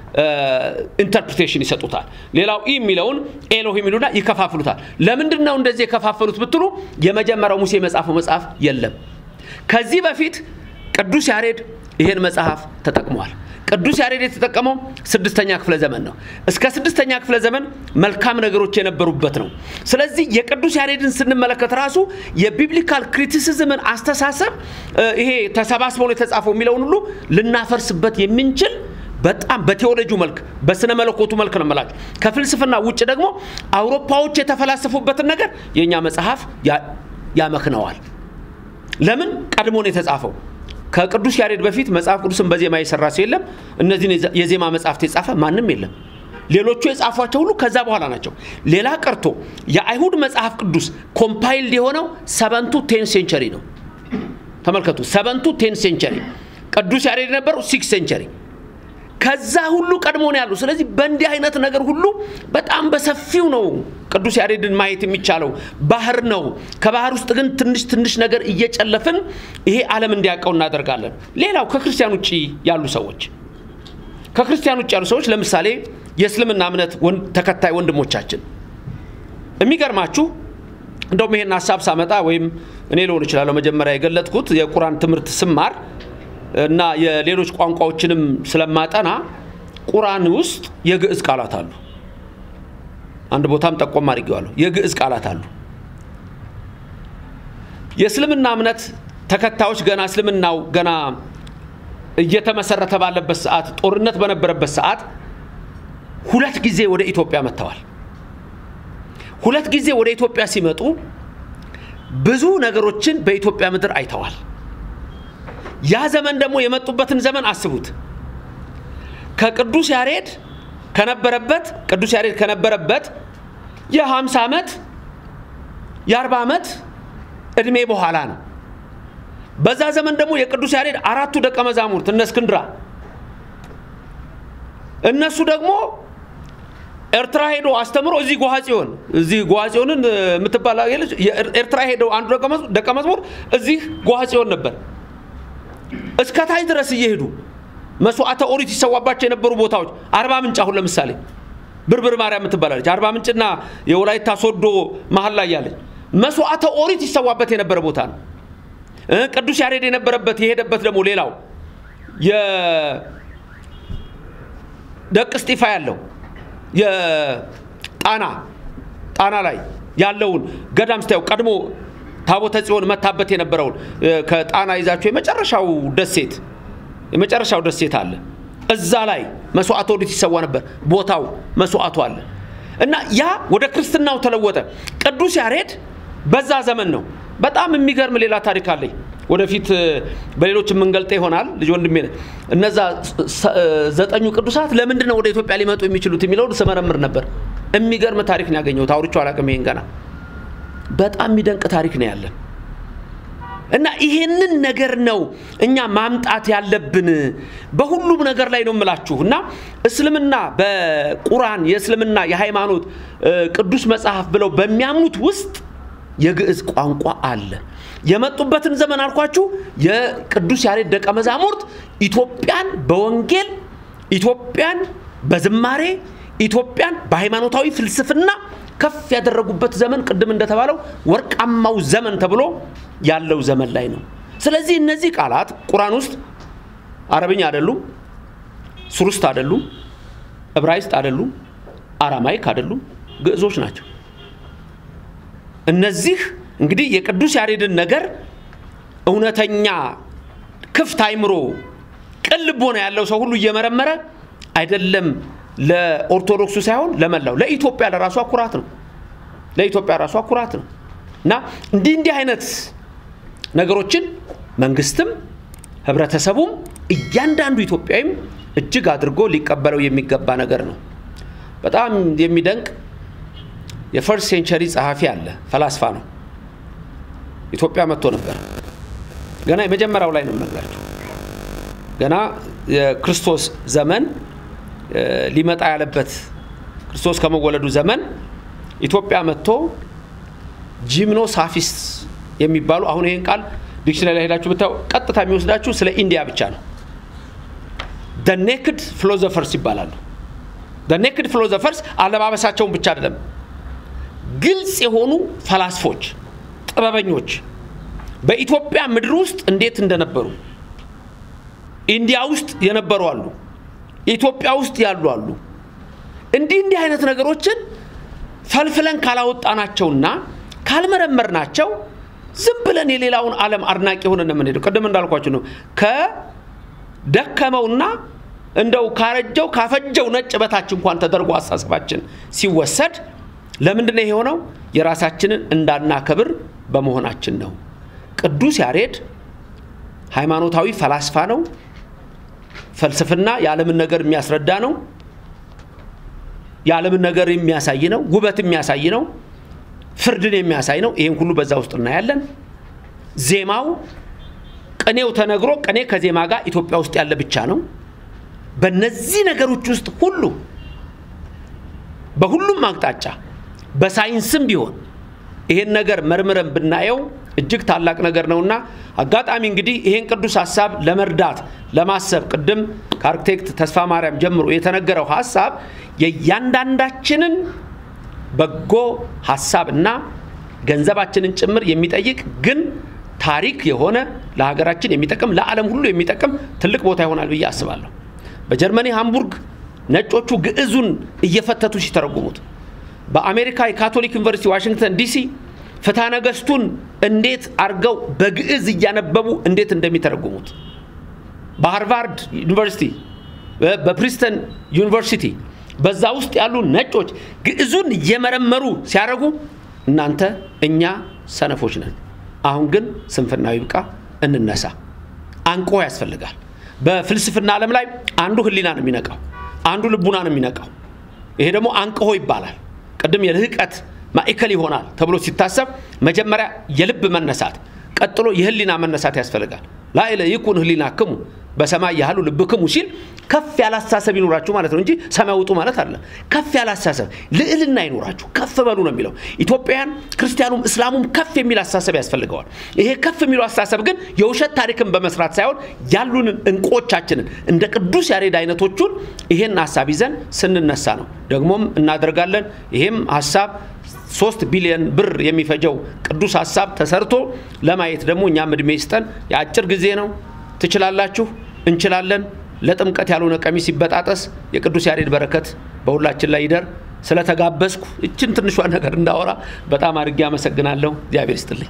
ኢንተርፕሪቴሽን ይሰጡታል። ሌላው ኢ የሚለውን ኤሎሂም ይሉና ይከፋፍሉታል። ለምንድን ነው እንደዚህ የከፋፈሉት ብትሉ የመጀመሪያው ሙሴ የመጻፈው መጽሐፍ የለም። ከዚህ በፊት ቅዱስ ያሬድ ይሄን መጽሐፍ ተጠቅሟል። ቅዱስ ያሬድ የተጠቀመው ስድስተኛ ክፍለ ዘመን ነው። እስከ ስድስተኛ ክፍለ ዘመን መልካም ነገሮች የነበሩበት ነው። ስለዚህ የቅዱስ ያሬድን ስንመለከት ራሱ የቢብሊካል ክሪቲሲዝምን አስተሳሰብ ይሄ ተሰባስበው ነው የተጻፈው የሚለውን ሁሉ ልናፈርስበት የምንችል በጣም በቴዎሎጂው መልክ በስነ መለኮቱ መልክ ነው የምላችሁ። ከፍልስፍና ውጭ ደግሞ አውሮፓዎች የተፈላሰፉበትን ነገር የእኛ መጽሐፍ ያመክነዋል። ለምን ቀድሞ ነው የተጻፈው? ከቅዱስ ያሬድ በፊት መጽሐፍ ቅዱስን በዜማ የሰራ ሰው የለም። እነዚህን የዜማ መጽሐፍት የጻፈ ማንም የለም። ሌሎቹ የጻፏቸው ሁሉ ከዛ በኋላ ናቸው። ሌላ ቀርቶ የአይሁድ መጽሐፍ ቅዱስ ኮምፓይልድ የሆነው ሰቨንቱ ቴን ሴንቸሪ ነው። ተመልከቱ፣ ሰቨንቱ ቴን ሴንቸሪ። ቅዱስ ያሬድ የነበረው ሲክስ ሴንቸሪ ከዛ ሁሉ ቀድሞ ነው ያሉ። ስለዚህ በእንዲህ አይነት ነገር ሁሉ በጣም በሰፊው ነው ቅዱስ ያሬድን ማየት የሚቻለው። ባህር ነው። ከባህር ውስጥ ግን ትንሽ ትንሽ ነገር እየጨለፍን ይሄ ዓለም እንዲያውቀው እናደርጋለን። ሌላው ከክርስቲያን ውጭ ያሉ ሰዎች ከክርስቲያን ውጭ ያሉ ሰዎች ለምሳሌ የእስልምና እምነት ተከታይ ወንድሞቻችን የሚገርማችሁ እንደውም ይሄን ሀሳብ ሳመጣ ወይም እኔ ልሆን እችላለሁ መጀመሪያ የገለጥኩት የቁርአን ትምህርት ስማር እና የሌሎች ቋንቋዎችንም ስለማጠና ቁርአን ውስጥ የግዕዝ ቃላት አሉ። አንድ ቦታም ጠቆም አድርጌዋለሁ። የግዕዝ ቃላት አሉ። የእስልምና እምነት ተከታዮች ገና እስልምናው ገና እየተመሰረተ ባለበት ሰዓት፣ ጦርነት በነበረበት ሰዓት ሁለት ጊዜ ወደ ኢትዮጵያ መጥተዋል። ሁለት ጊዜ ወደ ኢትዮጵያ ሲመጡ ብዙ ነገሮችን በኢትዮጵያ ምድር አይተዋል። ያ ዘመን ደግሞ የመጡበትን ዘመን አስቡት። ከቅዱስ ያሬድ ከነበረበት ቅዱስ ያሬድ ከነበረበት የ50 ዓመት የ40 ዓመት እድሜ በኋላ ነው። በዛ ዘመን ደግሞ የቅዱስ ያሬድ አራቱ ደቀ መዛሙርት እነ እስክንድራ እነሱ ደግሞ ኤርትራ ሄዶ አስተምሮ እዚህ ጎሃ ጽዮን እዚህ ጎሃ ጽዮንን የምትባል አገለች ኤርትራ ሄደው አንዱ ደቀ መዝሙር እዚህ ጎሃ ጽዮን ነበር። እስከ ታች ድረስ እየሄዱ መስዋዕተ ኦሪት ይሰዋባቸው የነበሩ ቦታዎች አርባ ምንጭ አሁን ለምሳሌ ብርብር ማርያም የምትባላለች አርባ ምንጭና የወላይታ ሶዶ መሀል ላይ ያለች መስዋዕተ ኦሪት ይሰዋበት የነበረ ቦታ ነው። ቅዱስ ያሬድ የነበረበት የሄደበት ደግሞ ሌላው የደቅ እስጢፋ ያለው የጣና ጣና ላይ ያለውን ገዳም ስታየው ቀድሞ ታቦተ ጽዮን መታበት የነበረውን ከጣና ይዛቸው የመጨረሻው ደሴት የመጨረሻው ደሴት አለ። እዛ ላይ መስዋዕተ ኦሪት ይሰዋ ነበር። ቦታው መስዋዕቱ አለ እና ያ ወደ ክርስትናው ተለወጠ። ቅዱስ ያሬድ በዛ ዘመን ነው። በጣም የሚገርም ሌላ ታሪክ አለኝ። ወደፊት በሌሎች የምንገልጠ ይሆናል። ልጅ ወንድሜ እነዛ ዘጠኙ ቅዱሳት ለምንድን ነው ወደ ኢትዮጵያ ሊመጡ የሚችሉት የሚለውን ስመረምር ነበር። የሚገርም ታሪክ ነው ያገኘሁት። አውርቼው አላውቅም። ይሄን ገና በጣም የሚደንቅ ታሪክ ነው ያለን እና ይሄንን ነገር ነው እኛ ማምጣት ያለብን በሁሉም ነገር ላይ ነው የምላችሁ። እና እስልምና በቁርአን የእስልምና የሃይማኖት ቅዱስ መጽሐፍ ብለው በሚያምኑት ውስጥ የግዕዝ ቋንቋ አለ። የመጡበትን ዘመን አልኳችሁ። የቅዱስ ያሬድ ደቀ መዛሙርት ኢትዮጵያን በወንጌል ኢትዮጵያን በዝማሬ ኢትዮጵያን በሃይማኖታዊ ፍልስፍና ከፍ ያደረጉበት ዘመን ቅድም እንደተባለው ወርቃማው ዘመን ተብሎ ያለው ዘመን ላይ ነው። ስለዚህ እነዚህ ቃላት ቁርአን ውስጥ አረብኛ አይደሉም፣ ሱርስት አይደሉም፣ ዕብራይስጥ አይደሉም፣ አራማይክ አይደሉም፣ ግዕዞች ናቸው። እነዚህ እንግዲህ የቅዱስ ያሬድን ነገር እውነተኛ ክፍት አይምሮ ቅን ልቦና ያለው ሰው ሁሉ እየመረመረ አይደለም ለኦርቶዶክሱ ሳይሆን ለመላው ለኢትዮጵያ ለራሷ ኩራት ነው። ለኢትዮጵያ ራሷ ኩራት ነው እና እንዲህ እንዲህ አይነት ነገሮችን መንግስትም ህብረተሰቡም እያንዳንዱ ኢትዮጵያዊም እጅግ አድርጎ ሊቀበለው የሚገባ ነገር ነው። በጣም የሚደንቅ የፈርስት ሴንቸሪ ጸሐፊ አለ፣ ፈላስፋ ነው። ኢትዮጵያ መጥቶ ነበር። ገና የመጀመሪያው ላይ ነው የምነግራቸው። ገና የክርስቶስ ዘመን ሊመጣ ያለበት ክርስቶስ ከመወለዱ ዘመን ኢትዮጵያ መጥቶ ጂምኖ ሳፊስት የሚባሉ አሁን ይህን ቃል ዲክሽነሪ ላይ ሄዳችሁ ብታው ቀጥታ የሚወስዳችሁ ስለ ኢንዲያ ብቻ ነው። ደ ኔክድ ፊሎዞፈርስ ይባላሉ። ደ ኔክድ ፊሎዞፈርስ አለባበሳቸውን ብቻ አይደለም፣ ግልጽ የሆኑ ፈላስፎች፣ ጥበበኞች በኢትዮጵያ ምድር ውስጥ እንዴት እንደነበሩ ኢንዲያ ውስጥ የነበሩ አሉ፣ ኢትዮጵያ ውስጥ ያሉ አሉ። እንዲህ እንዲህ አይነት ነገሮችን ፈልፍለን ካላወጣናቸውና ካልመረመርናቸው ዝም ብለን የሌላውን ዓለም አድናቂ ሆነን ነው የምንሄደው። ቅድም እንዳልኳቸው ነው ከደከመውና እንደው ካረጀው ካፈጀው ነጭ በታች እንኳን ተደርጎ አሳሰባችን ሲወሰድ ለምንድን ነው የሆነው? የራሳችንን እንዳናከብር በመሆናችን ነው። ቅዱስ ያሬድ ሃይማኖታዊ ፈላስፋ ነው። ፍልስፍና የዓለምን ነገር የሚያስረዳ ነው። የዓለምን ነገር የሚያሳይ ነው። ውበት የሚያሳይ ነው። ፍርድን የሚያሳይ ነው። ይህን ሁሉ በዛ ውስጥ እናያለን። ዜማው ቅኔው ተነግሮ ቅኔ ከዜማ ጋር ኢትዮጵያ ውስጥ ያለ ብቻ ነው። በነዚህ ነገሮች ውስጥ ሁሉ በሁሉም አቅጣጫ በሳይንስም ቢሆን ይሄን ነገር መርምረን ብናየው እጅግ ታላቅ ነገር ነውና አጋጣሚ እንግዲህ ይሄን ቅዱስ ሀሳብ ለመርዳት ለማሰብ ቅድም ከአርክቴክት ተስፋ ማርያም ጀምሮ የተነገረው ሀሳብ የእያንዳንዳችንን በጎ ሀሳብ እና ገንዘባችንን ጭምር የሚጠይቅ ግን ታሪክ የሆነ ለሀገራችን የሚጠቅም ለዓለም ሁሉ የሚጠቅም ትልቅ ቦታ ይሆናል ብዬ አስባለሁ። በጀርመኒ ሃምቡርግ ነጮቹ ግዕዙን እየፈተቱ ሲተረጉሙት፣ በአሜሪካ የካቶሊክ ዩኒቨርሲቲ ዋሽንግተን ዲሲ ፍትሐ ነገሥቱን እንዴት አድርገው በግዕዝ እያነበቡ እንዴት እንደሚተረጉሙት፣ በሃርቫርድ ዩኒቨርሲቲ፣ በፕሪስተን ዩኒቨርሲቲ በዛ ውስጥ ያሉ ነጮች ግዕዙን እየመረመሩ ሲያደርጉ እናንተ እኛ ሰነፎች ነን አሁን ግን ስንፍናው ይብቃ፣ እንነሳ። አንቆ ያስፈልጋል። በፍልስፍና ዓለም ላይ አንዱ ህሊና ነው የሚነቃው፣ አንዱ ልቡና ነው የሚነቃው። ይሄ ደግሞ አንቅሆ ይባላል። ቅድም የልህቀት ማዕከል ይሆናል ተብሎ ሲታሰብ መጀመሪያ የልብ መነሳት፣ ቀጥሎ የህሊና መነሳት ያስፈልጋል። ላይለ ይኩን ህሊና ክሙ በሰማይ ያህሉ ልብ ክሙ ሲል ከፍ ያለ አስተሳሰብ ይኖራችሁ ማለት ነው እንጂ ሰማይ ውጡ ማለት አለ። ከፍ ያለ አስተሳሰብ ልዕልና ይኖራችሁ ከፍ በሉ ነው የሚለው። ኢትዮጵያውያን ክርስቲያኑም እስላሙም ከፍ የሚል አስተሳሰብ ያስፈልገዋል። ይሄ ከፍ የሚለው አስተሳሰብ ግን የውሸት ታሪክን በመስራት ሳይሆን ያሉንን እንቁዎቻችንን እንደ ቅዱስ ያሬድ አይነቶቹን ይሄን ሀሳብ ይዘን ስንነሳ ነው። ደግሞም እናደርጋለን። ይሄም ሀሳብ ሶስት ቢሊዮን ብር የሚፈጀው ቅዱስ ሀሳብ ተሰርቶ ለማየት ደግሞ እኛም እድሜ ይስጠን። የአጭር ጊዜ ነው። ትችላላችሁ፣ እንችላለን። ለጥምቀት ያልሆነ ቀሚስ ሲበጣጠስ የቅዱስ ያሬድ በረከት በሁላችን ላይ ይደር። ስለተጋበዝኩ እችን ትንሿ ነገር እንዳወራ በጣም አድርጌ አመሰግናለሁ። እግዚአብሔር ይስጥልኝ።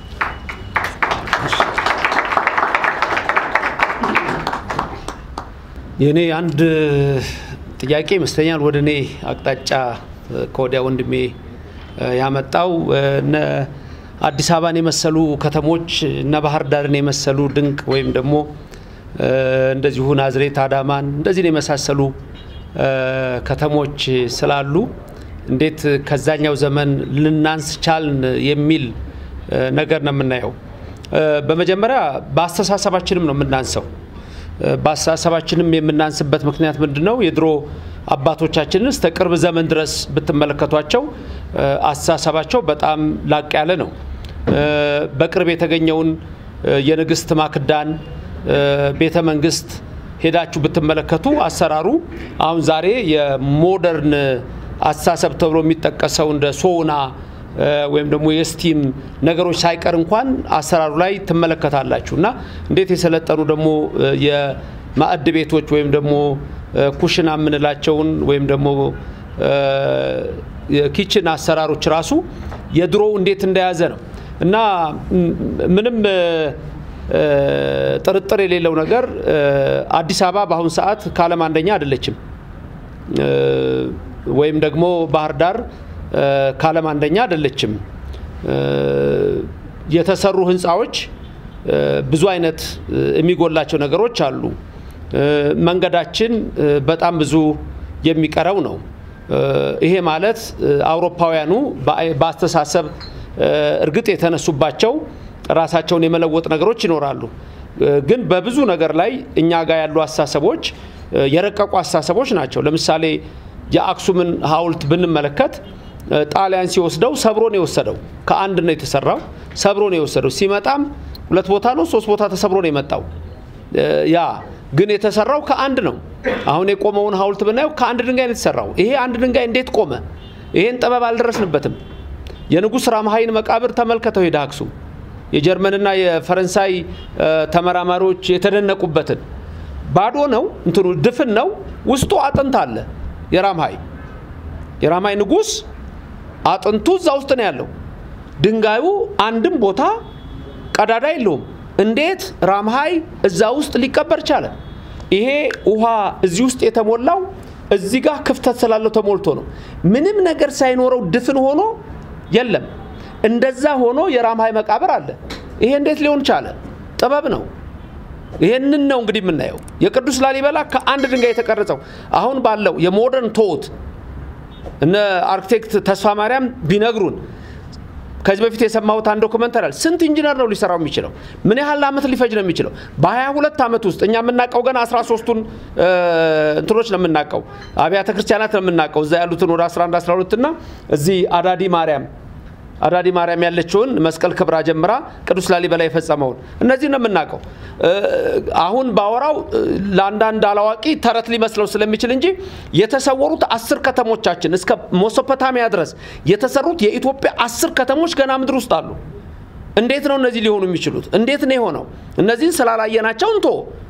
የእኔ አንድ ጥያቄ ይመስለኛል ወደ እኔ አቅጣጫ ከወዲያ ወንድሜ ያመጣው እነ አዲስ አበባን የመሰሉ ከተሞች እነ ባህር ዳርን የመሰሉ ድንቅ ወይም ደግሞ እንደዚሁ ናዝሬት፣ አዳማን እንደዚህ የመሳሰሉ ከተሞች ስላሉ እንዴት ከዛኛው ዘመን ልናንስ ቻልን የሚል ነገር ነው የምናየው። በመጀመሪያ በአስተሳሰባችንም ነው የምናንሰው። በአስተሳሰባችንም የምናንስበት ምክንያት ምንድን ነው? የድሮ አባቶቻችንን እስከ ቅርብ ዘመን ድረስ ብትመለከቷቸው አስተሳሰባቸው በጣም ላቅ ያለ ነው። በቅርብ የተገኘውን የንግስት ማክዳን ቤተ መንግስት ሄዳችሁ ብትመለከቱ አሰራሩ አሁን ዛሬ የሞደርን አስተሳሰብ ተብሎ የሚጠቀሰው እንደ ሶና ወይም ደግሞ የስቲም ነገሮች ሳይቀር እንኳን አሰራሩ ላይ ትመለከታላችሁ እና እንዴት የሰለጠኑ ደግሞ የማዕድ ቤቶች ወይም ደግሞ ኩሽና የምንላቸውን ወይም ደግሞ የኪችን አሰራሮች ራሱ የድሮው እንዴት እንደያዘ ነው እና ምንም ጥርጥር የሌለው ነገር አዲስ አበባ በአሁኑ ሰዓት ከዓለም አንደኛ አይደለችም፣ ወይም ደግሞ ባህር ዳር ከዓለም አንደኛ አይደለችም። የተሰሩ ህንፃዎች ብዙ አይነት የሚጎላቸው ነገሮች አሉ። መንገዳችን በጣም ብዙ የሚቀረው ነው። ይሄ ማለት አውሮፓውያኑ በአስተሳሰብ እርግጥ የተነሱባቸው ራሳቸውን የመለወጥ ነገሮች ይኖራሉ። ግን በብዙ ነገር ላይ እኛ ጋር ያሉ አስተሳሰቦች የረቀቁ አስተሳሰቦች ናቸው። ለምሳሌ የአክሱምን ሐውልት ብንመለከት ጣሊያን ሲወስደው ሰብሮ ነው የወሰደው። ከአንድ ነው የተሰራው፣ ሰብሮ ነው የወሰደው። ሲመጣም ሁለት ቦታ ነው ሶስት ቦታ ተሰብሮ ነው የመጣው። ያ ግን የተሰራው ከአንድ ነው። አሁን የቆመውን ሐውልት ብናየው ከአንድ ድንጋይ ነው የተሰራው። ይሄ አንድ ድንጋይ እንዴት ቆመ? ይሄን ጥበብ አልደረስንበትም። የንጉሥ ራምሃይን መቃብር ተመልከተው ሄደ አክሱም የጀርመንና የፈረንሳይ ተመራማሪዎች የተደነቁበትን ባዶ ነው፣ እንትኑ ድፍን ነው፣ ውስጡ አጥንት አለ። የራምሃይ የራምሃይ ንጉሥ አጥንቱ እዛ ውስጥ ነው ያለው። ድንጋዩ አንድም ቦታ ቀዳዳ የለውም። እንዴት ራምሃይ እዛ ውስጥ ሊቀበር ቻለ? ይሄ ውሃ እዚህ ውስጥ የተሞላው እዚህ ጋር ክፍተት ስላለው ተሞልቶ ነው። ምንም ነገር ሳይኖረው ድፍን ሆኖ የለም። እንደዛ ሆኖ የራምሃይ መቃብር አለ። ይሄ እንዴት ሊሆን ቻለ? ጥበብ ነው። ይሄንን ነው እንግዲህ የምናየው። የቅዱስ ላሊበላ ከአንድ ድንጋይ የተቀረጸው አሁን ባለው የሞደርን ቶት እነ አርኪቴክት ተስፋ ማርያም ቢነግሩን ከዚህ በፊት የሰማሁት አንድ ዶክመንተሪ አለ። ስንት ኢንጂነር ነው ሊሰራው የሚችለው? ምን ያህል ዓመት ሊፈጅ ነው የሚችለው? በ22 ዓመት ውስጥ እኛ የምናውቀው ገና 13ቱን እንትኖች ነው የምናውቀው፣ አብያተ ክርስቲያናት ነው የምናውቀው። እዛ ያሉትን ወደ 11 12 እና እዚህ አዳዲ ማርያም አዳዲ ማርያም ያለችውን መስቀል ክብራ ጀምራ ቅዱስ ላሊበላ የፈጸመውን እነዚህ ነው የምናውቀው። አሁን ባወራው ለአንዳንድ አላዋቂ ተረት ሊመስለው ስለሚችል እንጂ የተሰወሩት አስር ከተሞቻችን እስከ ሜሶፖታሚያ ድረስ የተሰሩት የኢትዮጵያ አስር ከተሞች ገና ምድር ውስጥ አሉ። እንዴት ነው እነዚህ ሊሆኑ የሚችሉት? እንዴት ነው የሆነው? እነዚህን ስላላየናቸው እንቶ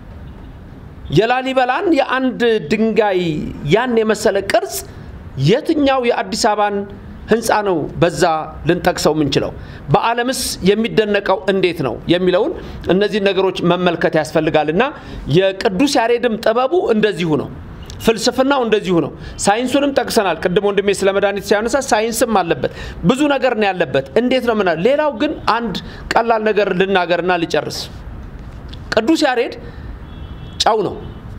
የላሊበላን የአንድ ድንጋይ ያን የመሰለ ቅርጽ የትኛው የአዲስ አበባን ህንፃ ነው በዛ ልንጠቅሰው የምንችለው? በዓለምስ የሚደነቀው እንዴት ነው የሚለውን እነዚህ ነገሮች መመልከት ያስፈልጋል። እና የቅዱስ ያሬድም ጥበቡ እንደዚሁ ነው። ፍልስፍናው እንደዚሁ ነው። ሳይንሱንም ጠቅሰናል። ቅድም ወንድሜ ስለ መድኃኒት ሲያነሳ ሳይንስም አለበት፣ ብዙ ነገር ነው ያለበት። እንዴት ነው ምና ሌላው ግን አንድ ቀላል ነገር ልናገርና ልጨርስ። ቅዱስ ያሬድ ጨው ነው።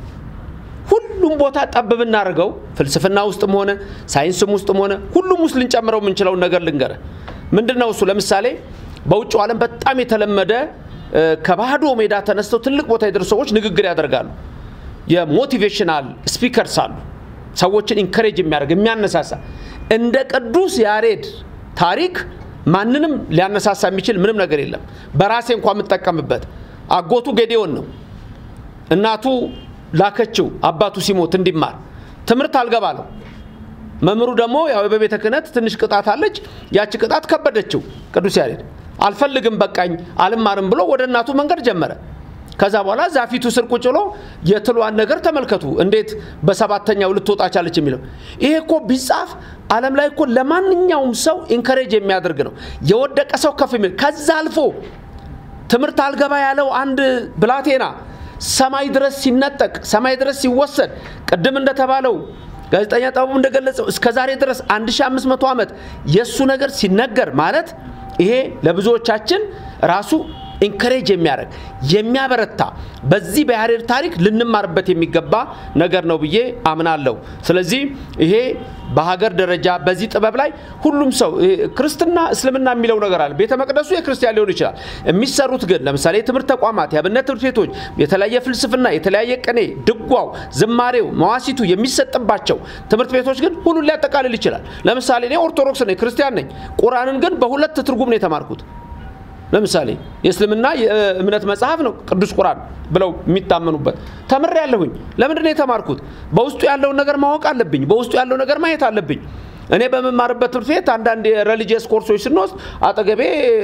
ሁሉም ቦታ ጠብ ብናደርገው ፍልስፍና ውስጥም ሆነ ሳይንስም ውስጥም ሆነ ሁሉም ውስጥ ልንጨምረው የምንችለውን ነገር ልንገረ ምንድን ነው እሱ? ለምሳሌ በውጭው ዓለም በጣም የተለመደ ከባዶ ሜዳ ተነስተው ትልቅ ቦታ የደረሱ ሰዎች ንግግር ያደርጋሉ። የሞቲቬሽናል ስፒከርስ አሉ። ሰዎችን ኢንከሬጅ የሚያደርግ የሚያነሳሳ። እንደ ቅዱስ ያሬድ ታሪክ ማንንም ሊያነሳሳ የሚችል ምንም ነገር የለም። በራሴ እንኳ የምጠቀምበት አጎቱ ጌዴዎን ነው። እናቱ ላከችው አባቱ ሲሞት እንዲማር ትምህርት አልገባ ነው። መምህሩ ደግሞ ያው በቤተ ክህነት ትንሽ ቅጣት አለች። ያቺ ቅጣት ከበደችው። ቅዱስ ያሬድ አልፈልግም በቃኝ አልማርም ብሎ ወደ እናቱ መንገድ ጀመረ። ከዛ በኋላ ዛፊቱ ስር ቁጭ ብሎ የትሏን ነገር ተመልከቱ፣ እንዴት በሰባተኛው ልትወጣ ቻለች የሚለው ይሄ እኮ ቢጻፍ ዓለም ላይ እኮ ለማንኛውም ሰው ኢንከሬጅ የሚያደርግ ነው። የወደቀ ሰው ከፍ የሚል ከዛ አልፎ ትምህርት አልገባ ያለው አንድ ብላቴና ሰማይ ድረስ ሲነጠቅ ሰማይ ድረስ ሲወሰድ ቅድም እንደተባለው ጋዜጠኛ ጥበቡ እንደገለጸው እስከ ዛሬ ድረስ 1500 ዓመት የእሱ ነገር ሲነገር ማለት ይሄ ለብዙዎቻችን ራሱ ኢንከሬጅ የሚያደርግ የሚያበረታ በዚህ በያሬድ ታሪክ ልንማርበት የሚገባ ነገር ነው ብዬ አምናለሁ። ስለዚህ ይሄ በሀገር ደረጃ በዚህ ጥበብ ላይ ሁሉም ሰው ክርስትና፣ እስልምና የሚለው ነገር አለ። ቤተ መቅደሱ የክርስቲያን ሊሆን ይችላል። የሚሰሩት ግን ለምሳሌ የትምህርት ተቋማት፣ የአብነት ትምህርት ቤቶች፣ የተለያየ ፍልስፍና፣ የተለያየ ቅኔ፣ ድጓው፣ ዝማሬው፣ መዋሲቱ የሚሰጥባቸው ትምህርት ቤቶች ግን ሁሉን ሊያጠቃልል ይችላል። ለምሳሌ እኔ ኦርቶዶክስ ነኝ፣ ክርስቲያን ነኝ። ቁርአንን ግን በሁለት ትርጉም ነው የተማርኩት። ለምሳሌ የእስልምና የእምነት መጽሐፍ ነው ቅዱስ ቁርአን ብለው የሚታመኑበት ተምሬ ያለሁኝ። ለምንድን ነው የተማርኩት? በውስጡ ያለውን ነገር ማወቅ አለብኝ። በውስጡ ያለው ነገር ማየት አለብኝ። እኔ በምማርበት ትምህርት ቤት አንዳንድ የሬሊጂየስ ኮርሶች ስንወስድ አጠገቤ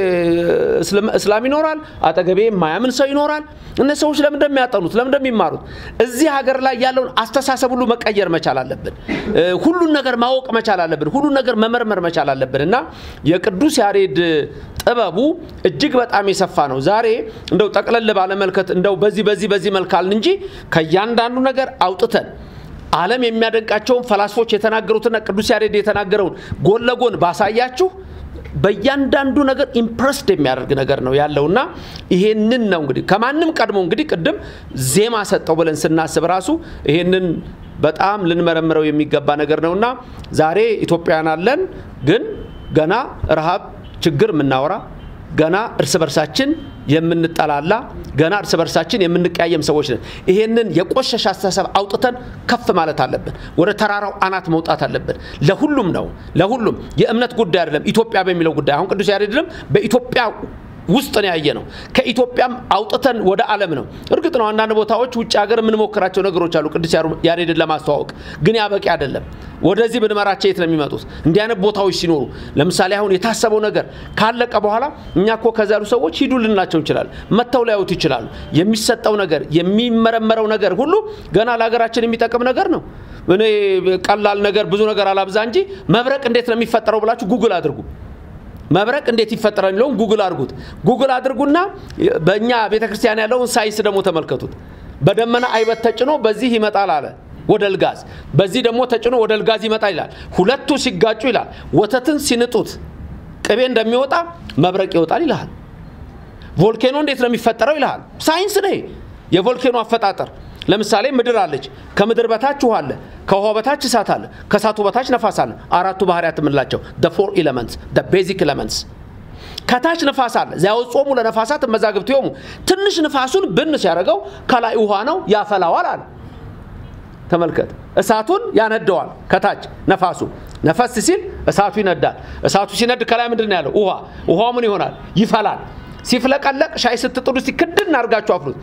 እስላም ይኖራል፣ አጠገቤ የማያምን ሰው ይኖራል። እነ ሰዎች ለምን እንደሚያጠኑት ለምን እንደሚማሩት እዚህ ሀገር ላይ ያለውን አስተሳሰብ ሁሉ መቀየር መቻል አለብን። ሁሉን ነገር ማወቅ መቻል አለብን። ሁሉን ነገር መመርመር መቻል አለብን እና የቅዱስ ያሬድ ጥበቡ እጅግ በጣም የሰፋ ነው። ዛሬ እንደው ጠቅለል ባለመልከት እንደው በዚህ በዚህ በዚህ መልካልን እንጂ ከእያንዳንዱ ነገር አውጥተን ዓለም የሚያደንቃቸውን ፈላስፎች የተናገሩትና ቅዱስ ያሬድ የተናገረውን ጎን ለጎን ባሳያችሁ በእያንዳንዱ ነገር ኢምፕረስድ የሚያደርግ ነገር ነው ያለውና ይሄንን ነው እንግዲህ ከማንም ቀድሞ እንግዲህ ቅድም ዜማ ሰጠው ብለን ስናስብ ራሱ ይሄንን በጣም ልንመረምረው የሚገባ ነገር ነውና ዛሬ ኢትዮጵያውያን አለን፣ ግን ገና ረሃብ ችግር የምናወራ ገና እርስ በርሳችን የምንጠላላ ገና እርስ በርሳችን የምንቀያየም ሰዎች ነን። ይሄንን የቆሸሸ አስተሳሰብ አውጥተን ከፍ ማለት አለብን። ወደ ተራራው አናት መውጣት አለብን። ለሁሉም ነው፣ ለሁሉም የእምነት ጉዳይ አይደለም። ኢትዮጵያ በሚለው ጉዳይ አሁን ቅዱስ ያሬድንም በኢትዮጵያ ውስጥ ነው ያየ ነው። ከኢትዮጵያም አውጥተን ወደ ዓለም ነው። እርግጥ ነው አንዳንድ ቦታዎች ውጭ ሀገር የምንሞክራቸው ነገሮች አሉ ቅዱስ ያሬድን ለማስተዋወቅ ግን ያ በቂ አይደለም። ወደዚህ ብንመራቸው የት ነው የሚመጡት? እንዲህ አይነት ቦታዎች ሲኖሩ ለምሳሌ አሁን የታሰበው ነገር ካለቀ በኋላ እኛ እኮ ከዛ ያሉ ሰዎች ሂዱ ልንላቸው እንችላለን። መጥተው ሊያዩት ይችላሉ። የሚሰጠው ነገር የሚመረመረው ነገር ሁሉ ገና ለሀገራችን የሚጠቅም ነገር ነው። እኔ ቀላል ነገር ብዙ ነገር አላብዛ እንጂ መብረቅ እንዴት ነው የሚፈጠረው ብላችሁ ጉግል አድርጉ። መብረቅ እንዴት ይፈጠራል የሚለውን ጉግል አድርጉት። ጉግል አድርጉና በእኛ ቤተ ክርስቲያን ያለውን ሳይንስ ደግሞ ተመልከቱት። በደመና አይበት ተጭኖ በዚህ ይመጣል አለ ወደ ልጋዝ፣ በዚህ ደግሞ ተጭኖ ወደ ልጋዝ ይመጣል ይላል። ሁለቱ ሲጋጩ ይላል ወተትን ሲንጡት ቅቤ እንደሚወጣ መብረቅ ይወጣል ይልሃል። ቮልኬኖ እንዴት ነው የሚፈጠረው ይልሃል። ሳይንስ ነው የቮልኬኖ አፈጣጠር። ለምሳሌ ምድር አለች። ከምድር በታች ውሃ አለ። ከውሃ በታች እሳት አለ። ከእሳቱ በታች ነፋስ አለ። አራቱ ባህርያት የምንላቸው ፎር ኤለመንትስ ቤዚክ ኤለመንትስ። ከታች ነፋስ አለ። ዚያወጾሙ ለነፋሳት መዛግብቲሆሙ ትንሽ ንፋሱን ብን ሲያደርገው ከላይ ውሃ ነው ያፈላዋል አለ። ተመልከት። እሳቱን ያነደዋል ከታች ነፋሱ ነፈስ ሲል እሳቱ ይነዳል። እሳቱ ሲነድ ከላይ ምንድን ነው ያለው? ውሃ። ውሃው ምን ይሆናል? ይፈላል። ሲፍለቀለቅ ሻይ ስትጥዱ ክድን አድርጋችሁ አፍሉት።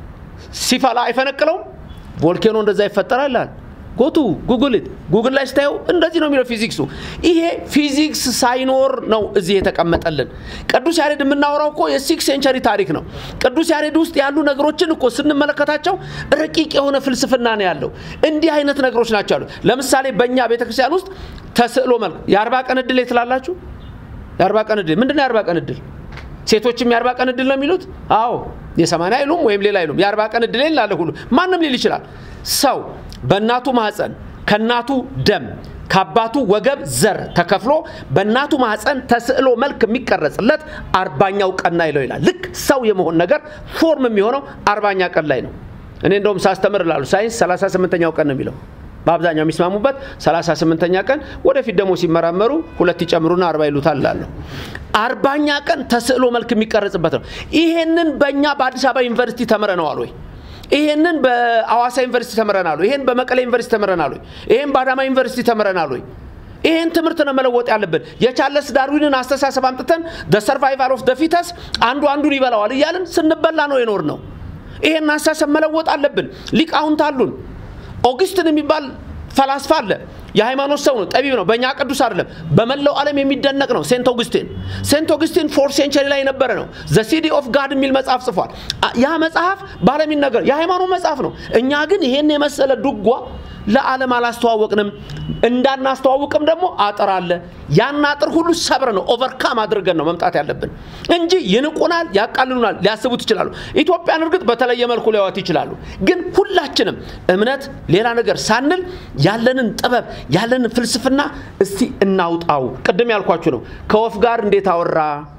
ሲፈላ አይፈነቅለውም። ቮልኬኖ እንደዛ ይፈጠራል ይላል። ጎቱ ጉግልት ጉግል ላይ ስታየው እንደዚህ ነው የሚለው ፊዚክሱ። ይሄ ፊዚክስ ሳይኖር ነው እዚህ የተቀመጠልን። ቅዱስ ያሬድ የምናወራው እኮ የሲክስ ሴንቸሪ ታሪክ ነው። ቅዱስ ያሬድ ውስጥ ያሉ ነገሮችን እኮ ስንመለከታቸው ረቂቅ የሆነ ፍልስፍና ነው ያለው። እንዲህ አይነት ነገሮች ናቸው ያሉት። ለምሳሌ በእኛ ቤተክርስቲያን ውስጥ ተስዕሎ መልክ የአርባ ቀን እድል ትላላችሁ። የአርባ ቀን እድል ምንድን ነው? የአርባ ቀን እድል ሴቶችም የአርባ ቀን እድል ነው የሚሉት። አዎ የሰማንያ አይሉም ወይም ሌላ አይሉም። የአርባ ቀን እድል ላለ ሁሉ ማንም ሊል ይችላል። ሰው በእናቱ ማህፀን ከእናቱ ደም ከአባቱ ወገብ ዘር ተከፍሎ በእናቱ ማህፀን ተስዕሎ መልክ የሚቀረጽለት አርባኛው ቀን ላይ ነው ይላል። ልክ ሰው የመሆን ነገር ፎርም የሚሆነው አርባኛ ቀን ላይ ነው። እኔ እንደውም ሳስተምር ላሉ ሳይንስ 38ኛው ቀን ነው የሚለው በአብዛኛው የሚስማሙበት 38ኛ ቀን ወደፊት ደግሞ ሲመራመሩ ሁለት ይጨምሩና አርባ ይሉታል ላለሁ አርባኛ ቀን ተስዕሎ መልክ የሚቀረጽበት ነው። ይሄንን በእኛ በአዲስ አበባ ዩኒቨርሲቲ ተምረነዋል ወይ? ይሄንን በአዋሳ ዩኒቨርሲቲ ተምረናል ወይ? ይሄን በመቀሌ ዩኒቨርሲቲ ተምረናል ወይ? ይሄን በአዳማ ዩኒቨርሲቲ ተምረናል ወይ? ይሄን ትምህርት ነው መለወጥ ያለብን። የቻርለስ ዳርዊንን አስተሳሰብ አምጥተን ሰርቫይቫል ኦፍ ፊተስ አንዱ አንዱን ይበላዋል እያልን ስንበላ ነው የኖር ነው። ይሄን አስተሳሰብ መለወጥ አለብን። ሊቃውንት አሉን። ኦግስትን የሚባል ፈላስፋ አለ። የሃይማኖት ሰው ነው፣ ጠቢብ ነው። በእኛ ቅዱስ አይደለም፣ በመላው ዓለም የሚደነቅ ነው። ሴንት ኦግስቲን ሴንት ኦግስቲን ፎርት ሴንቸሪ ላይ የነበረ ነው። ዘ ሲዲ ኦፍ ጋድ የሚል መጽሐፍ ጽፏል። ያ መጽሐፍ በዓለም ይነገር የሃይማኖት መጽሐፍ ነው። እኛ ግን ይሄን የመሰለ ድጓ ለዓለም አላስተዋወቅንም። እንዳናስተዋውቅም ደግሞ አጥር አለ። ያን አጥር ሁሉ ሰብረ ነው ኦቨርካም አድርገን ነው መምጣት ያለብን እንጂ ይንቁናል፣ ያቃልሉናል፣ ሊያስቡት ይችላሉ። ኢትዮጵያን እርግጥ በተለየ መልኩ ሊያዋት ይችላሉ። ግን ሁላችንም እምነት፣ ሌላ ነገር ሳንል ያለንን ጥበብ ያለንን ፍልስፍና እስቲ እናውጣው። ቅድም ያልኳችሁ ነው። ከወፍ ጋር እንዴት አወራ፣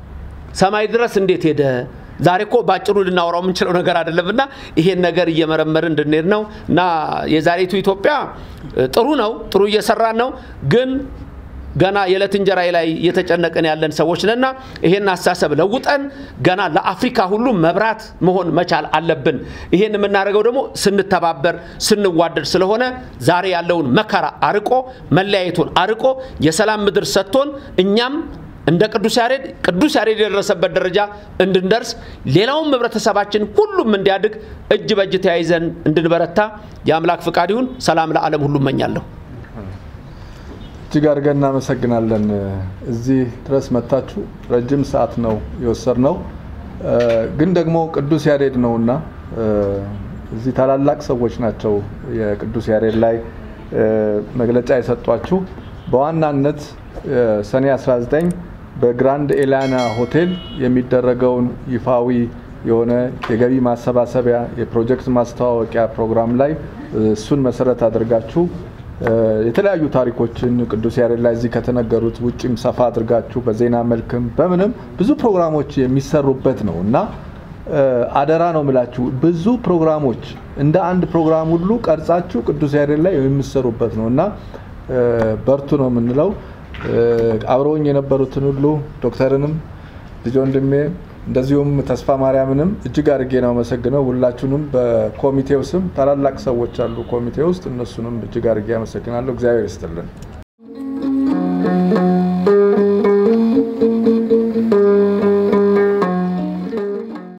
ሰማይ ድረስ እንዴት ሄደ ዛሬ እኮ ባጭሩ ልናወራው የምንችለው ነገር አይደለም እና ይሄን ነገር እየመረመርን እንድንሄድ ነው እና የዛሬቱ ኢትዮጵያ ጥሩ ነው፣ ጥሩ እየሰራን ነው ግን ገና የዕለት እንጀራ ላይ እየተጨነቅን ያለን ሰዎች ነና ይሄን አስተሳሰብ ለውጠን ገና ለአፍሪካ ሁሉ መብራት መሆን መቻል አለብን። ይሄን የምናደርገው ደግሞ ስንተባበር ስንዋደድ ስለሆነ ዛሬ ያለውን መከራ አርቆ መለያየቱን አርቆ የሰላም ምድር ሰጥቶን እኛም እንደ ቅዱስ ያሬድ ቅዱስ ያሬድ የደረሰበት ደረጃ እንድንደርስ ሌላውም ህብረተሰባችን ሁሉም እንዲያድግ እጅ በእጅ ተያይዘን እንድንበረታ የአምላክ ፍቃድ ይሁን። ሰላም ለዓለም ሁሉ እመኛለሁ። እጅግ አድርገን እናመሰግናለን። እዚህ ድረስ መታችሁ ረጅም ሰዓት ነው የወሰድነው፣ ግን ደግሞ ቅዱስ ያሬድ ነውና እዚህ ታላላቅ ሰዎች ናቸው የቅዱስ ያሬድ ላይ መግለጫ የሰጧችሁ። በዋናነት ሰኔ 19 በግራንድ ኤላና ሆቴል የሚደረገውን ይፋዊ የሆነ የገቢ ማሰባሰቢያ የፕሮጀክት ማስተዋወቂያ ፕሮግራም ላይ እሱን መሰረት አድርጋችሁ የተለያዩ ታሪኮችን ቅዱስ ያሬድ ላይ እዚህ ከተነገሩት ውጭም ሰፋ አድርጋችሁ በዜና መልክም በምንም ብዙ ፕሮግራሞች የሚሰሩበት ነው እና አደራ ነው ምላችሁ ብዙ ፕሮግራሞች እንደ አንድ ፕሮግራም ሁሉ ቀርጻችሁ ቅዱስ ያሬድ ላይ የሚሰሩበት ነው እና በርቱ ነው የምንለው። አብረውኝ የነበሩትን ሁሉ ዶክተርንም ልጅ ወንድሜ እንደዚሁም ተስፋ ማርያምንም እጅግ አድርጌ ነው አመሰግነው። ሁላችሁንም በኮሚቴው ስም ታላላቅ ሰዎች አሉ ኮሚቴ ውስጥ እነሱንም እጅግ አድርጌ አመሰግናለሁ። እግዚአብሔር ይስጥልን።